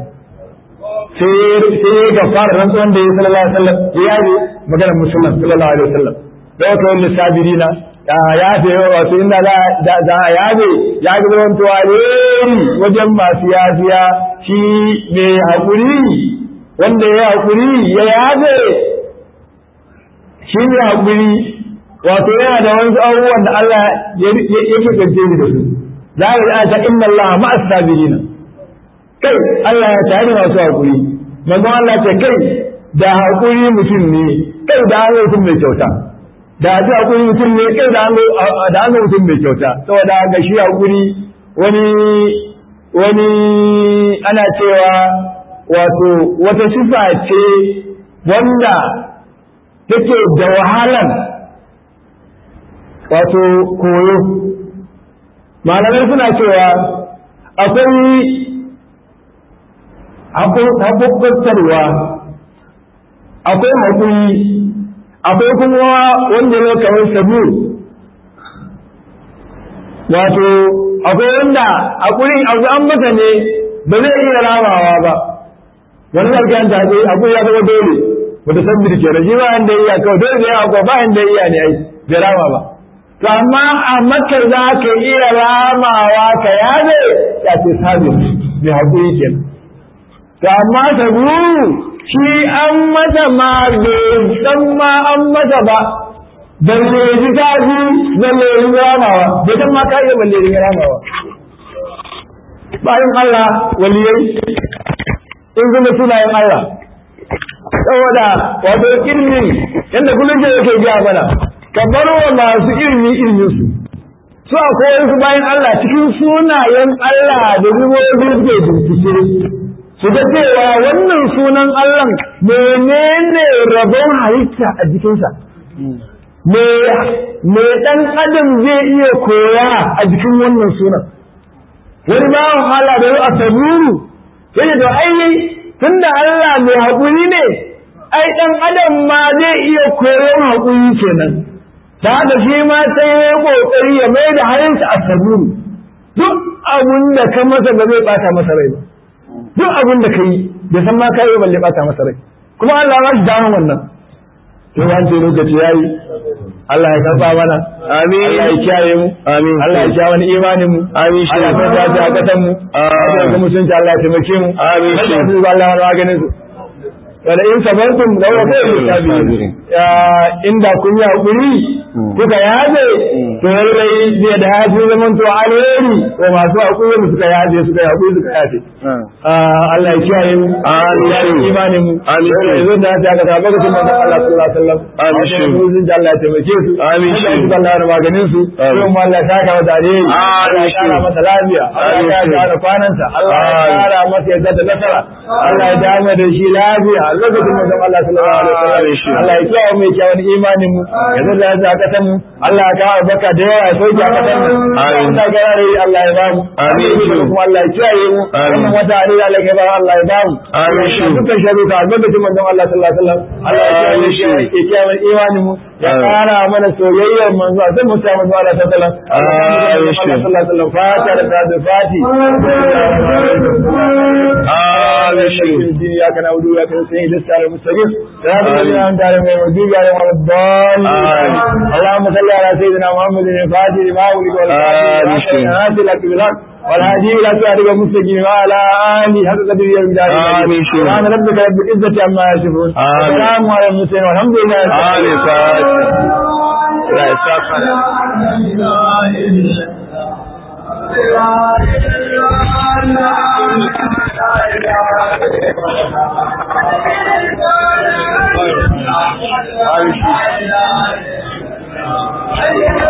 sai ya ga fara rantsuwan da ya sallallahu alaihi wasallam ya yi maganar musulman sallallahu alaihi wasallam da wata wani sabirina ya fi wato inda za a yabe ya ga zaman tuwaleri wajen masu yafiya shi mai haƙuri wanda ya haƙuri ya yabe shi mai haƙuri wato yana da wasu abubuwan da Allah ya fi kance da su za a yi ta inna Allah ma'as sabirina kai Allah ya tare masu haƙuri manzon Allah ce kai da haƙuri mutum ne kai da an mutum mai kyauta da ji hakuri mutum ne kai da da an mutum mai kyauta saboda ga shi hakuri wani wani ana cewa wato wata sifa ce wanda take da wahalan wato koyo malamai suna cewa akwai haƙuƙantarwa akwai haƙuri akwai kuma wanda ne kamar sabu wato akwai wanda a kurin abu an mata ne ba zai iya ramawa ba wani zargin ta ce akwai ya zama dole wata san birke da shi ba yanda iya kawai dole ne akwai ba yanda iya ne ai bai rama ba to amma a maka za ka iya ramawa ka yabe ya ce sabis mai haƙuri kenan to amma saburu shi an mata ma bai san ma an mata ba balle ji ta ji balle ji ramawa bai san ma ka iya balle ji ramawa bayan Allah waliyai in zama sunayen Allah saboda wato ilmi yadda kullum ke yake gaya mana ka bar wa masu ilmi ilmin su su akwai wasu bayan Allah cikin sunayen Allah da rubobi suke bincike su ga cewa wannan sunan Allah menene rabon halitta a jikinsa me me dan adam zai iya koya a jikin wannan sunan wani ba wahala da yau a saburu sai da ai tunda Allah mai haƙuri ne ai dan adam ma zai iya koyon haƙuri kenan ta haka shi ma sai ya kokari ya mai da halinsa a saburu duk abun da ka masa ba zai bata masa rai ba duk abun da ka yi bai san ma ka yi balle bata masa rai kuma Allah ya shi damar wannan to an ce lokaci yayi Allah ya karba mana
Amin.
Allah ya kiyaye mu
Amin.
Allah ya kiyaye wani imanin mu
Amin shi.
Allah ya ta a kasan mu Allah ya mutunci Allah ya taimake mu
Amin shi.
Allah ya Allah ya maganin su wala in sabartum la wa khairu sabirin ya inda kun yi hakuri kuka yaje to lallai zai da hafi zaman to alheri ko masu hakuri da suka yaje suka yi hakuri suka yaje Allah ya kiyaye mu
Amin.
ya yi imanin mu
Amin.
yanzu da ta ga tabbata lokacin manzon Allah sallallahu alaihi wasallam
Amin shi.
sun ji Allah ya taimake su
Amin shi.
Allah ya Allah ya maganin su
Amin.
sai mu Allah ya saka wa dare
Amin
Allah ya
shi.
kara masa lafiya Allah ya
Amin shi.
kara kwananta Allah ya
Amin.
kara masa yadda da nasara Allah ya dama da shi lafiya lokacin manzon Allah sallallahu alaihi
Amin shi.
wasallam Allah ya kiyaye mu ya kiyaye imanin mu yanzu da ya kasan mu Allah ya kawo baka da yawa ya soke a kasan mu
Amin.
Allah ya kare Allah ya ba mu
Amin shi.
kuma Allah ya kiyaye mu
Amin.
wannan wata ne Allah ya ba Allah ya ba mu
Amin shi.
dukkan sharuka albarkacin manzon Allah sallallahu alaihi wasallam Allah ya kiyaye
Amin
shi
shi.
ya kiyaye imanin mu ya
Amin.
kara mana soyayyar manzo sai mu samu manzo Allah sallallahu alaihi wasallam
Amin shi.
Allah sallallahu alaihi wasallam fata da ta fati
Amin shi.
ya kana wudu ya kana sai da sare mustaqim ya da an tare mai wajib ya wa dal
Amin.
Allahumma salli ala sayyidina Muhammadin al-fatih lima wuli wal
Amin shi.
fatih lak bil haq والهادي إلى صراطك المستقيم وعلى آله حق قدره ومقداره
آمين شيخ.
سبحان ربك رب العزة عما يصفون
آمين.
والسلام على المرسلين والحمد لله رب
Amin fatiha. Allah ya saka da
Thank you.